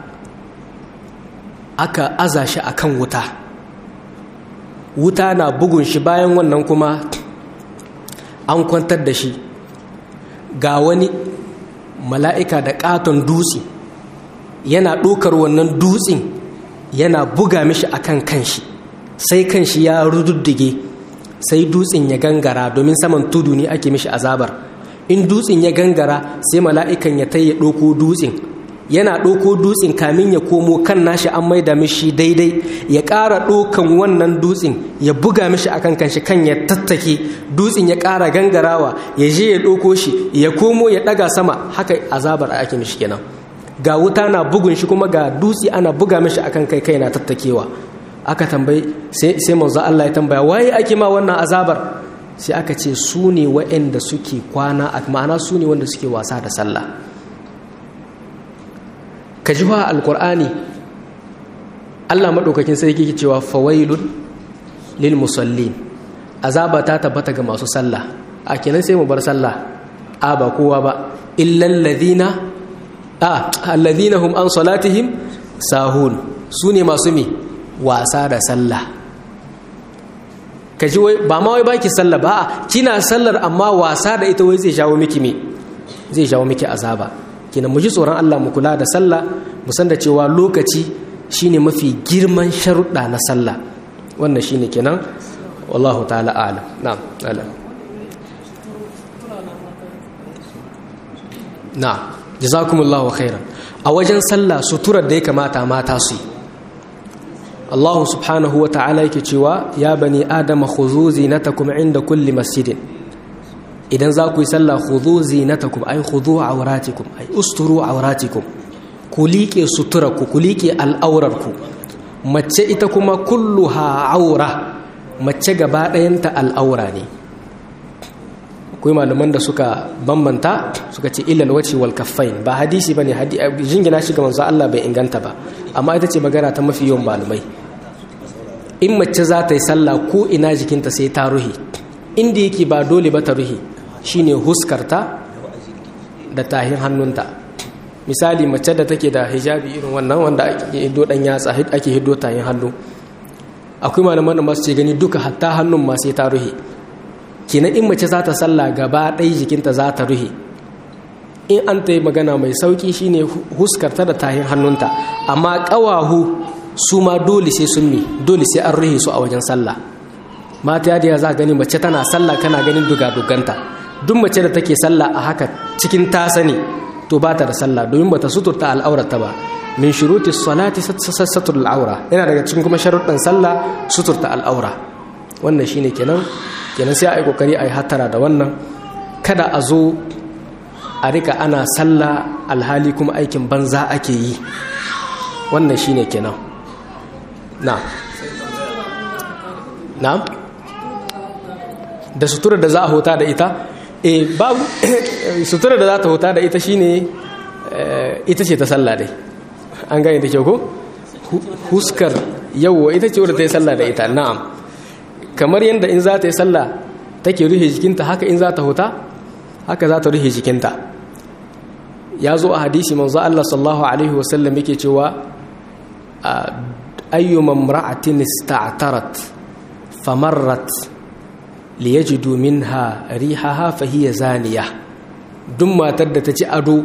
aka aza shi a kan wuta wuta na bugun shi bayan wannan kuma an kwantar da shi ga wani mala'ika da ƙaton dutse yana ɗokar wannan dutsen yana buga mishi a kan kanshi sai kanshi ya rududdige sai dutsen ya gangara domin saman tudu ne ake mishi azabar in dutsen ya gangara sai mala'ikan ya ya ɗauko dutsen yana ɗauko dutsen kamin ya komo kan nashi an maida mishi daidai ya ƙara ɗaukan wannan dutsen ya buga mishi a kan kanshi kan ya tattake dutsen ya ƙara gangarawa ya je ya ɗauko shi ya komo ya ɗaga sama haka azabar a ake mishi kenan ga wuta na bugun shi kuma ga dutse ana buga mishi akan kai kai na tattakewa aka tambayi sai manzo Allah ya tambaya waye ake ma wannan azabar sai aka ce su ne waɗanda suke kwana a ma'ana su ne wanda suke wasa da sallah ka ji wa alkur'ani Allah maɗaukakin sarki ke cewa fawailun lil musallin azaba ta tabbata ga masu sallah a kenan sai mu bar sallah a ba kowa ba illal ladina a alladhina hum an salatihim sahun su ne masu mi wasa da sallah kaji wai ba ma wai baki sallah ba a kina sallar amma wasa da ita wai zai jawo miki me zai jawo miki azaba kina mu ji tsoron Allah mu kula da sallah mu san da cewa lokaci shine mafi girman sharuɗa na sallah wannan shine kenan wallahu ta'ala a'lam na'am a'lam na'am jazakumullahu khairan a wajen sallah suturar da ya kamata mata su yi Allah subhanahu wa ta'ala yake cewa ya bani adama khudhu zinatakum inda kulli masjidin idan za ku yi sallah khudhu zinatakum ay khudhu awratikum ay usturu awratikum ku liƙe suturarku ku liƙe al'aurarku mace ita kuma kulluha aura mace gaba ɗayanta al'aura ne akwai malaman da suka bambanta suka ce ilal wace wal kaffain ba hadisi bane jingina shi ga manzo Allah bai inganta ba amma ita ce magana ta mafi yawan malamai in mace za ta yi sallah ko ina jikinta sai ta ruhi inda yake ba dole ba ta ruhi shine huskarta da tahin hannunta misali mace da take da hijabi irin wannan wanda ake hiddo dan yatsa ake hiddo tahin hannu akwai malaman da masu ce gani duka hatta hannun ma sai ta ruhi kenan in mace za ta sallah gaba ɗaya jikinta za ta ruhe in an ta yi magana mai sauƙi shine huskarta da tahin hannunta amma ƙawahu su ma dole sai sun mi dole sai an ruhe su a wajen sallah mata yadda za gani mace tana sallah kana ganin duga-duganta duk mace da take sallah a haka cikin ta sani to ba ta da sallah domin ba ta suturta al'aurata ba min shuruti salati sassatur al'aura yana daga cikin kuma sharuɗin sallah suturta al'aura wannan shine kenan kenan sai a yi kokari a yi hattara da wannan kada a zo a rika ana sallah alhali kuma aikin banza ake yi wannan shine kenan na na da sutura da za a hota da ita e babu sutura da za ta hota da ita shine ita ce ta sallah dai an gane da kyau ko huskar yawwa ita ce wadda ta yi sallah da ita na'am kamar yadda in za ta yi sallah take rufe jikinta haka in za ta huta haka za ta rufe jikinta ya zo a hadisi manzo Allah sallallahu alaihi wasallam yake cewa ayyuma imra'atin ista'tarat famarrat liyajidu minha rihaha fahiya zaniya duk matar da ta ci ado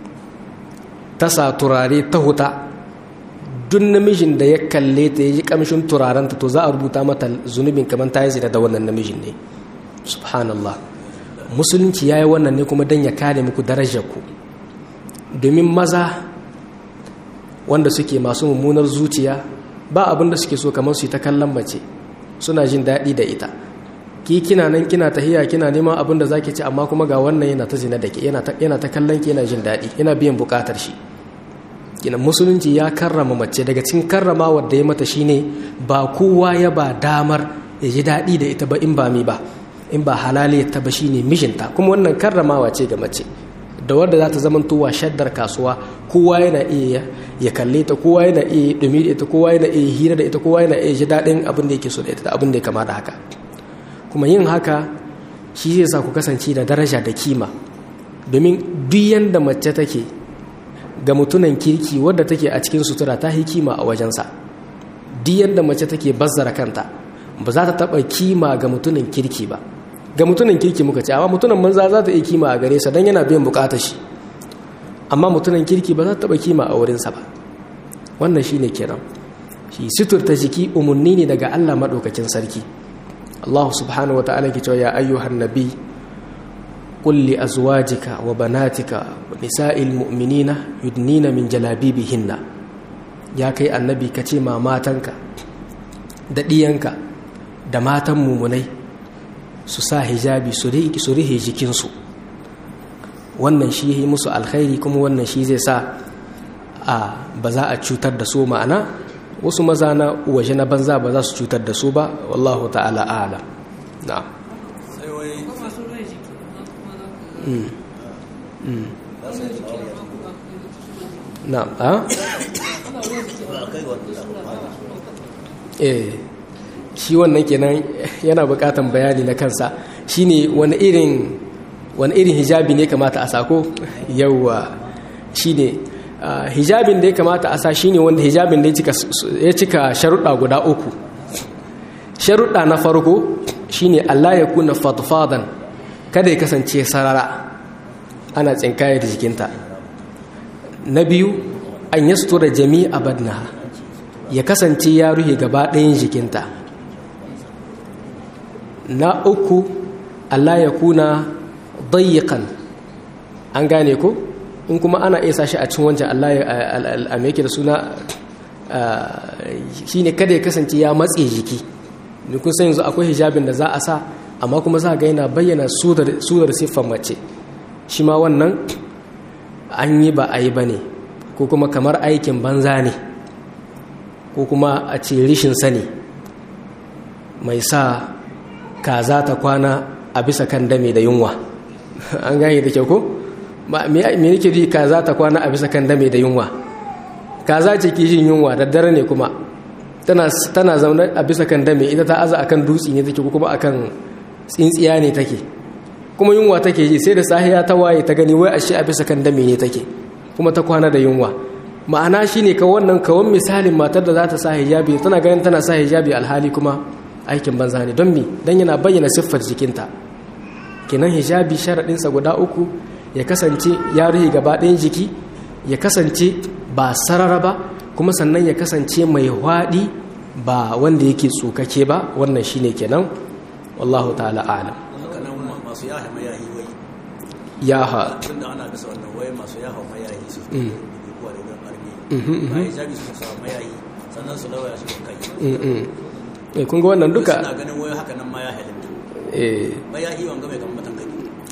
ta sa turare ta huta duk namijin da ya kalle ta yi kamshin turarenta to za a rubuta mata zunubin kamar ta yi zina da wannan namijin ne subhanallah musulunci ya yi wannan ne kuma don ya kare muku darajar ku domin maza wanda suke masu mummunar zuciya ba abin da suke so kamar su yi ta kallon mace suna jin daɗi da ita ki kina nan kina tahiya kina neman abin da zaki ci amma kuma ga wannan yana ta zina da ke yana ta kallon ki yana jin daɗi yana biyan buƙatar shi gina musulunci ya karrama mace daga cikin karrama wadda ya mata shine ba kowa ya ba damar ya ji daɗi da ita ba in ba mi ba in ba halali ta ba shine mijinta kuma wannan karramawa ce ga mace da wadda za ta zamantowa shaddar kasuwa kowa yana iya ya kalle ta kowa yana iya dumi da ita kowa yana iya hira da ita kowa yana iya ji daɗin abin da yake so da ita da abin da ya kama da haka kuma yin haka shi zai sa ku kasance da daraja da kima domin duk yanda mace take ga mutunan kirki wadda take a cikin sutura ta yi kima a wajensa duk yanda mace take bazzara kanta ba za ta taɓa kima ga mutunan kirki ba ga mutunan kirki muka ce amma mutunan manza za ta iya kima a gare sa don yana biyan bukatar shi amma mutunan kirki ba za ta taɓa kima a wurinsa ba wannan shine kiran shi suturta jiki umarni ne daga allah maɗaukakin sarki allah subhanahu wa ta'ala ke cewa ya ayyuhan nabi قل لأزواجك وبناتك ونساء المؤمنين يدنين من جلابيبهن يا كي النبي كتي ما ماتنك da ɗiyanka da matan mumunai su sa hijabi su rihe jikinsu wannan shi yi musu alkhairi kuma wannan shi zai sa a ba za a cutar da su ma'ana wasu maza na waje na banza ba za su cutar da su ba wallahu ta'ala ala na'am na'am a eh shi wannan kenan yana bukatan bayani na kansa shine wani irin wani irin hijabi ne kamata a sako yawwa shine hijabin da ya kamata a sa shine wanda hijabin da ya cika sharuɗa guda uku sharuɗa na farko shine Allah ya kuna fatfadan kada ya kasance sarara ana tsinkaya da jikinta na biyu an yastura jami'a badnaha ya kasance ya ruhe gaba ɗayan jikinta na uku Allah ya kuna dayyakan an gane ko in kuma ana iya sashi a cikin wancan Allah ya yake da suna shi ne kada ya kasance ya matse jiki ne kun san yanzu akwai hijabin da za a sa amma kuma za ga yana bayyana sudar siffar mace shi ma wannan an yi ba a yi ba ne ko kuma kamar aikin banza ne ko kuma a ce rishin sani mai sa kaza ta kwana a bisa kan dame da yunwa an gane da kyau ko me nake ji kaza ta kwana a bisa kan dame da yunwa kaza ce kishin yunwa da dare ne kuma tana tana zaune a bisa kan dame ita ta aza akan dutse ne take ko kuma akan tsintsiya ne take kuma yunwa take ji sai da sahiya ta waye ta gani wai ashe a bisa kan dame ne take kuma ta kwana da yunwa ma'ana shine ka wannan kawan misalin matar da za ta sa hijabi tana ganin tana sa hijabi alhali kuma aikin banza ne don mi don yana bayyana siffar jikinta kenan hijabi sharaɗinsa guda uku ya kasance ya ruhi gaba ɗayan jiki ya kasance ba sarara ba kuma sannan ya kasance mai hwaɗi ba wanda yake tsokake ba wannan shine kenan wallahu ta'ala a'lam masu yaha mayahi wai yaha tunda ana bisa wannan wai masu yaha mayahi su kuwa da wurin armi ba hijabi su sa mayahi sannan su lawaya su kai eh kun ga wannan duka suna ganin wai haka nan ma ya halitta eh mayahi wanga mai kamar matan kai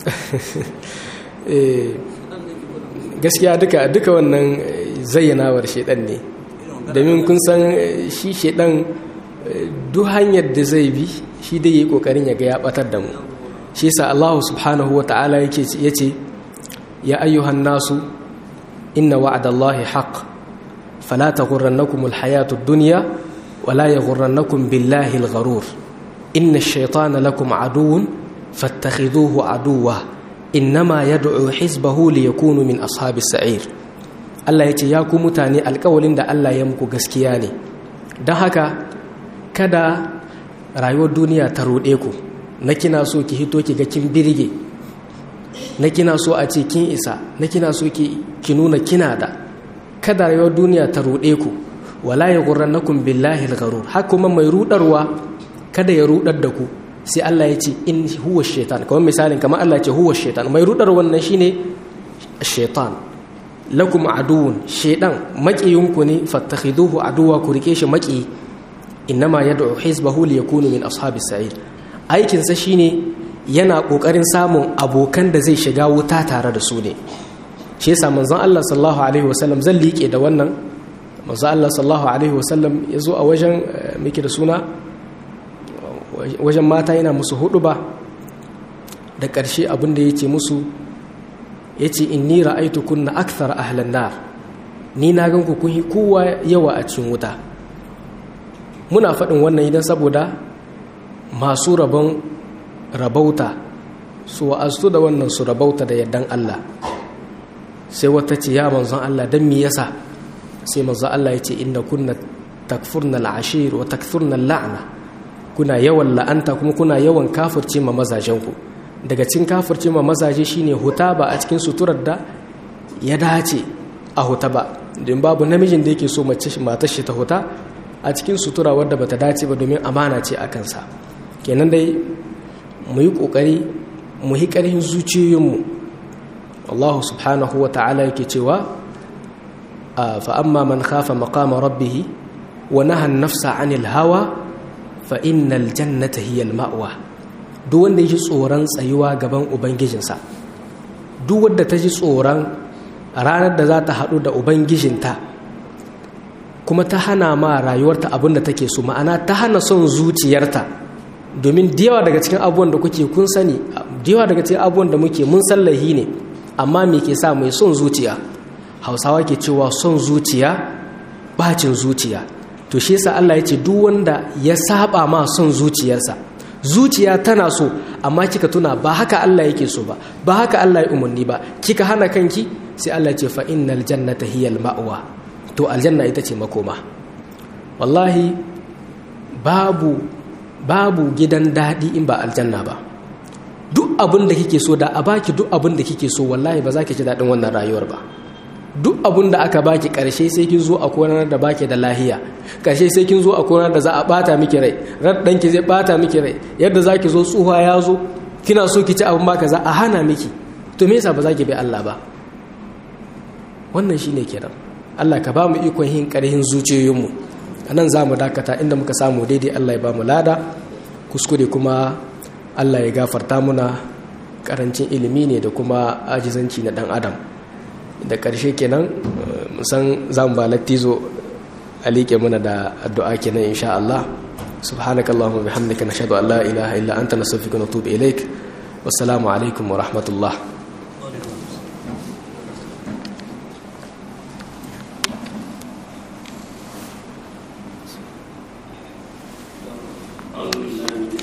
eh gaskiya duka duka wannan zayyanawar shedan ne domin kun san shi shedan duk hanyar da zai bi shi dai yi kokarin ya ga ya batar da mu shi yasa Allah subhanahu wa ta'ala yake yace ya ayyuhan nasu inna wa'dallahi haqq fala taghurrannakum alhayatu ad-dunya wala yaghurrannakum billahi al-gharur inna ash-shaytana lakum aduwwun fattakhidhuhu aduwwa innama yad'u hizbahu liyakunu min ashabis sa'ir Allah yace ya ku mutane alƙawalin da Allah ya muku gaskiya ne don haka kada rayuwar duniya ta ruɗe ku na kina so ki hito ki ga kin birge na kina so a ce kin isa na kina so ki nuna kina da kada rayuwar duniya ta ruɗe ku wala ya gurrannakum billahi al-gharur har kuma mai rudarwa kada ya rudar da ku sai Allah ya ce in huwa shaitan kamar misalin kamar Allah ya ce huwa shaitan mai rudar wannan shine shaitan lakum aduwwun shaitan maƙiyinku ne fattakhiduhu aduwa ku rike shi maƙi innama yad'u hizbahu liyakunu min ashabis sa'ir aikin sa shine yana kokarin samun abokan da zai shiga wuta tare da su ne shi yasa manzon Allah sallallahu alaihi wasallam zan liƙe da wannan manzon Allah sallallahu alaihi wasallam yazo a wajen miki da suna wajen mata yana musu hudu ba da ƙarshe abin da yake musu yace inni ra'aytu kunna akthar ahlan nar ni na gan ku kun yi kowa yawa a cikin wuta muna faɗin wannan idan saboda masu rabon rabauta su wa'aztu da wannan su rabauta da yardan Allah sai wata ce ya manzon Allah dan me yasa sai manzon Allah ya ce inna kunna takfurna al'ashir wa takfurna al'ana kuna yawan la'anta kuma kuna yawan kafirce ma mazajenku daga cikin kafirce ma mazaje shine huta ba a cikin suturar da ya dace a huta ba don babu namijin da yake so matar shi ta huta a cikin sutura wadda bata dace ba domin amana ce a kansa kenan dai mu yi kokari mu yi karhin zuciyoyinmu Allah subhanahu wa ta'ala yake cewa fa amma man khafa maqama rabbih wa naha an-nafsa 'anil hawa fa innal jannata hiya al-ma'wa duk wanda yake tsoron tsayuwa gaban ubangijinsa duk wanda ta ji tsoron ranar da za ta haɗu da ubangijinta kuma ta hana ma rayuwarta abin da take so ma'ana ta hana son zuciyarta domin yawa daga cikin abubuwan da kuke kun sani yawa daga cikin abubuwan da muke mun sallahi ne amma me ke sa mai son zuciya hausawa ke cewa son zuciya bacin zuciya to shi yasa Allah ya ce duk wanda ya saba ma son zuciyarsa zuciya tana so amma kika tuna ba haka Allah yake so ba ba haka Allah ya umarni ba kika hana kanki sai Allah ce fa innal jannata hiyal ma'wa to aljanna ita ce makoma wallahi babu babu gidan daɗi in ba aljanna ba duk abin da kike so da a baki duk abin da kike so wallahi ba za ki ji daɗin wannan rayuwar ba duk abin da aka baki ƙarshe sai kin zo a konar da baki da lahiya ƙarshe sai kin zo a konar da za a ɓata miki rai ran ɗanki zai ɓata miki rai yadda za ki zo tsuha ya zo kina so ki ci abin ba za a hana miki to me yasa ba za ki bi Allah ba wannan shine kenan Allah ka ba mu ikon yin ƙarhin zuciyoyinmu a nan za mu dakata inda muka samu daidai Allah ya ba mu lada kuskure kuma Allah ya gafarta muna karancin ilimi ne da kuma ajizanci na dan adam da ƙarshe kenan musan za mu ba lattizo a liƙe muna da addu'a kenan insha Allah subhanakallahumma bihamdika nashhadu an la ilaha illa anta nastaghfiruka wa natubu ilaik wassalamu alaikum wa rahmatullah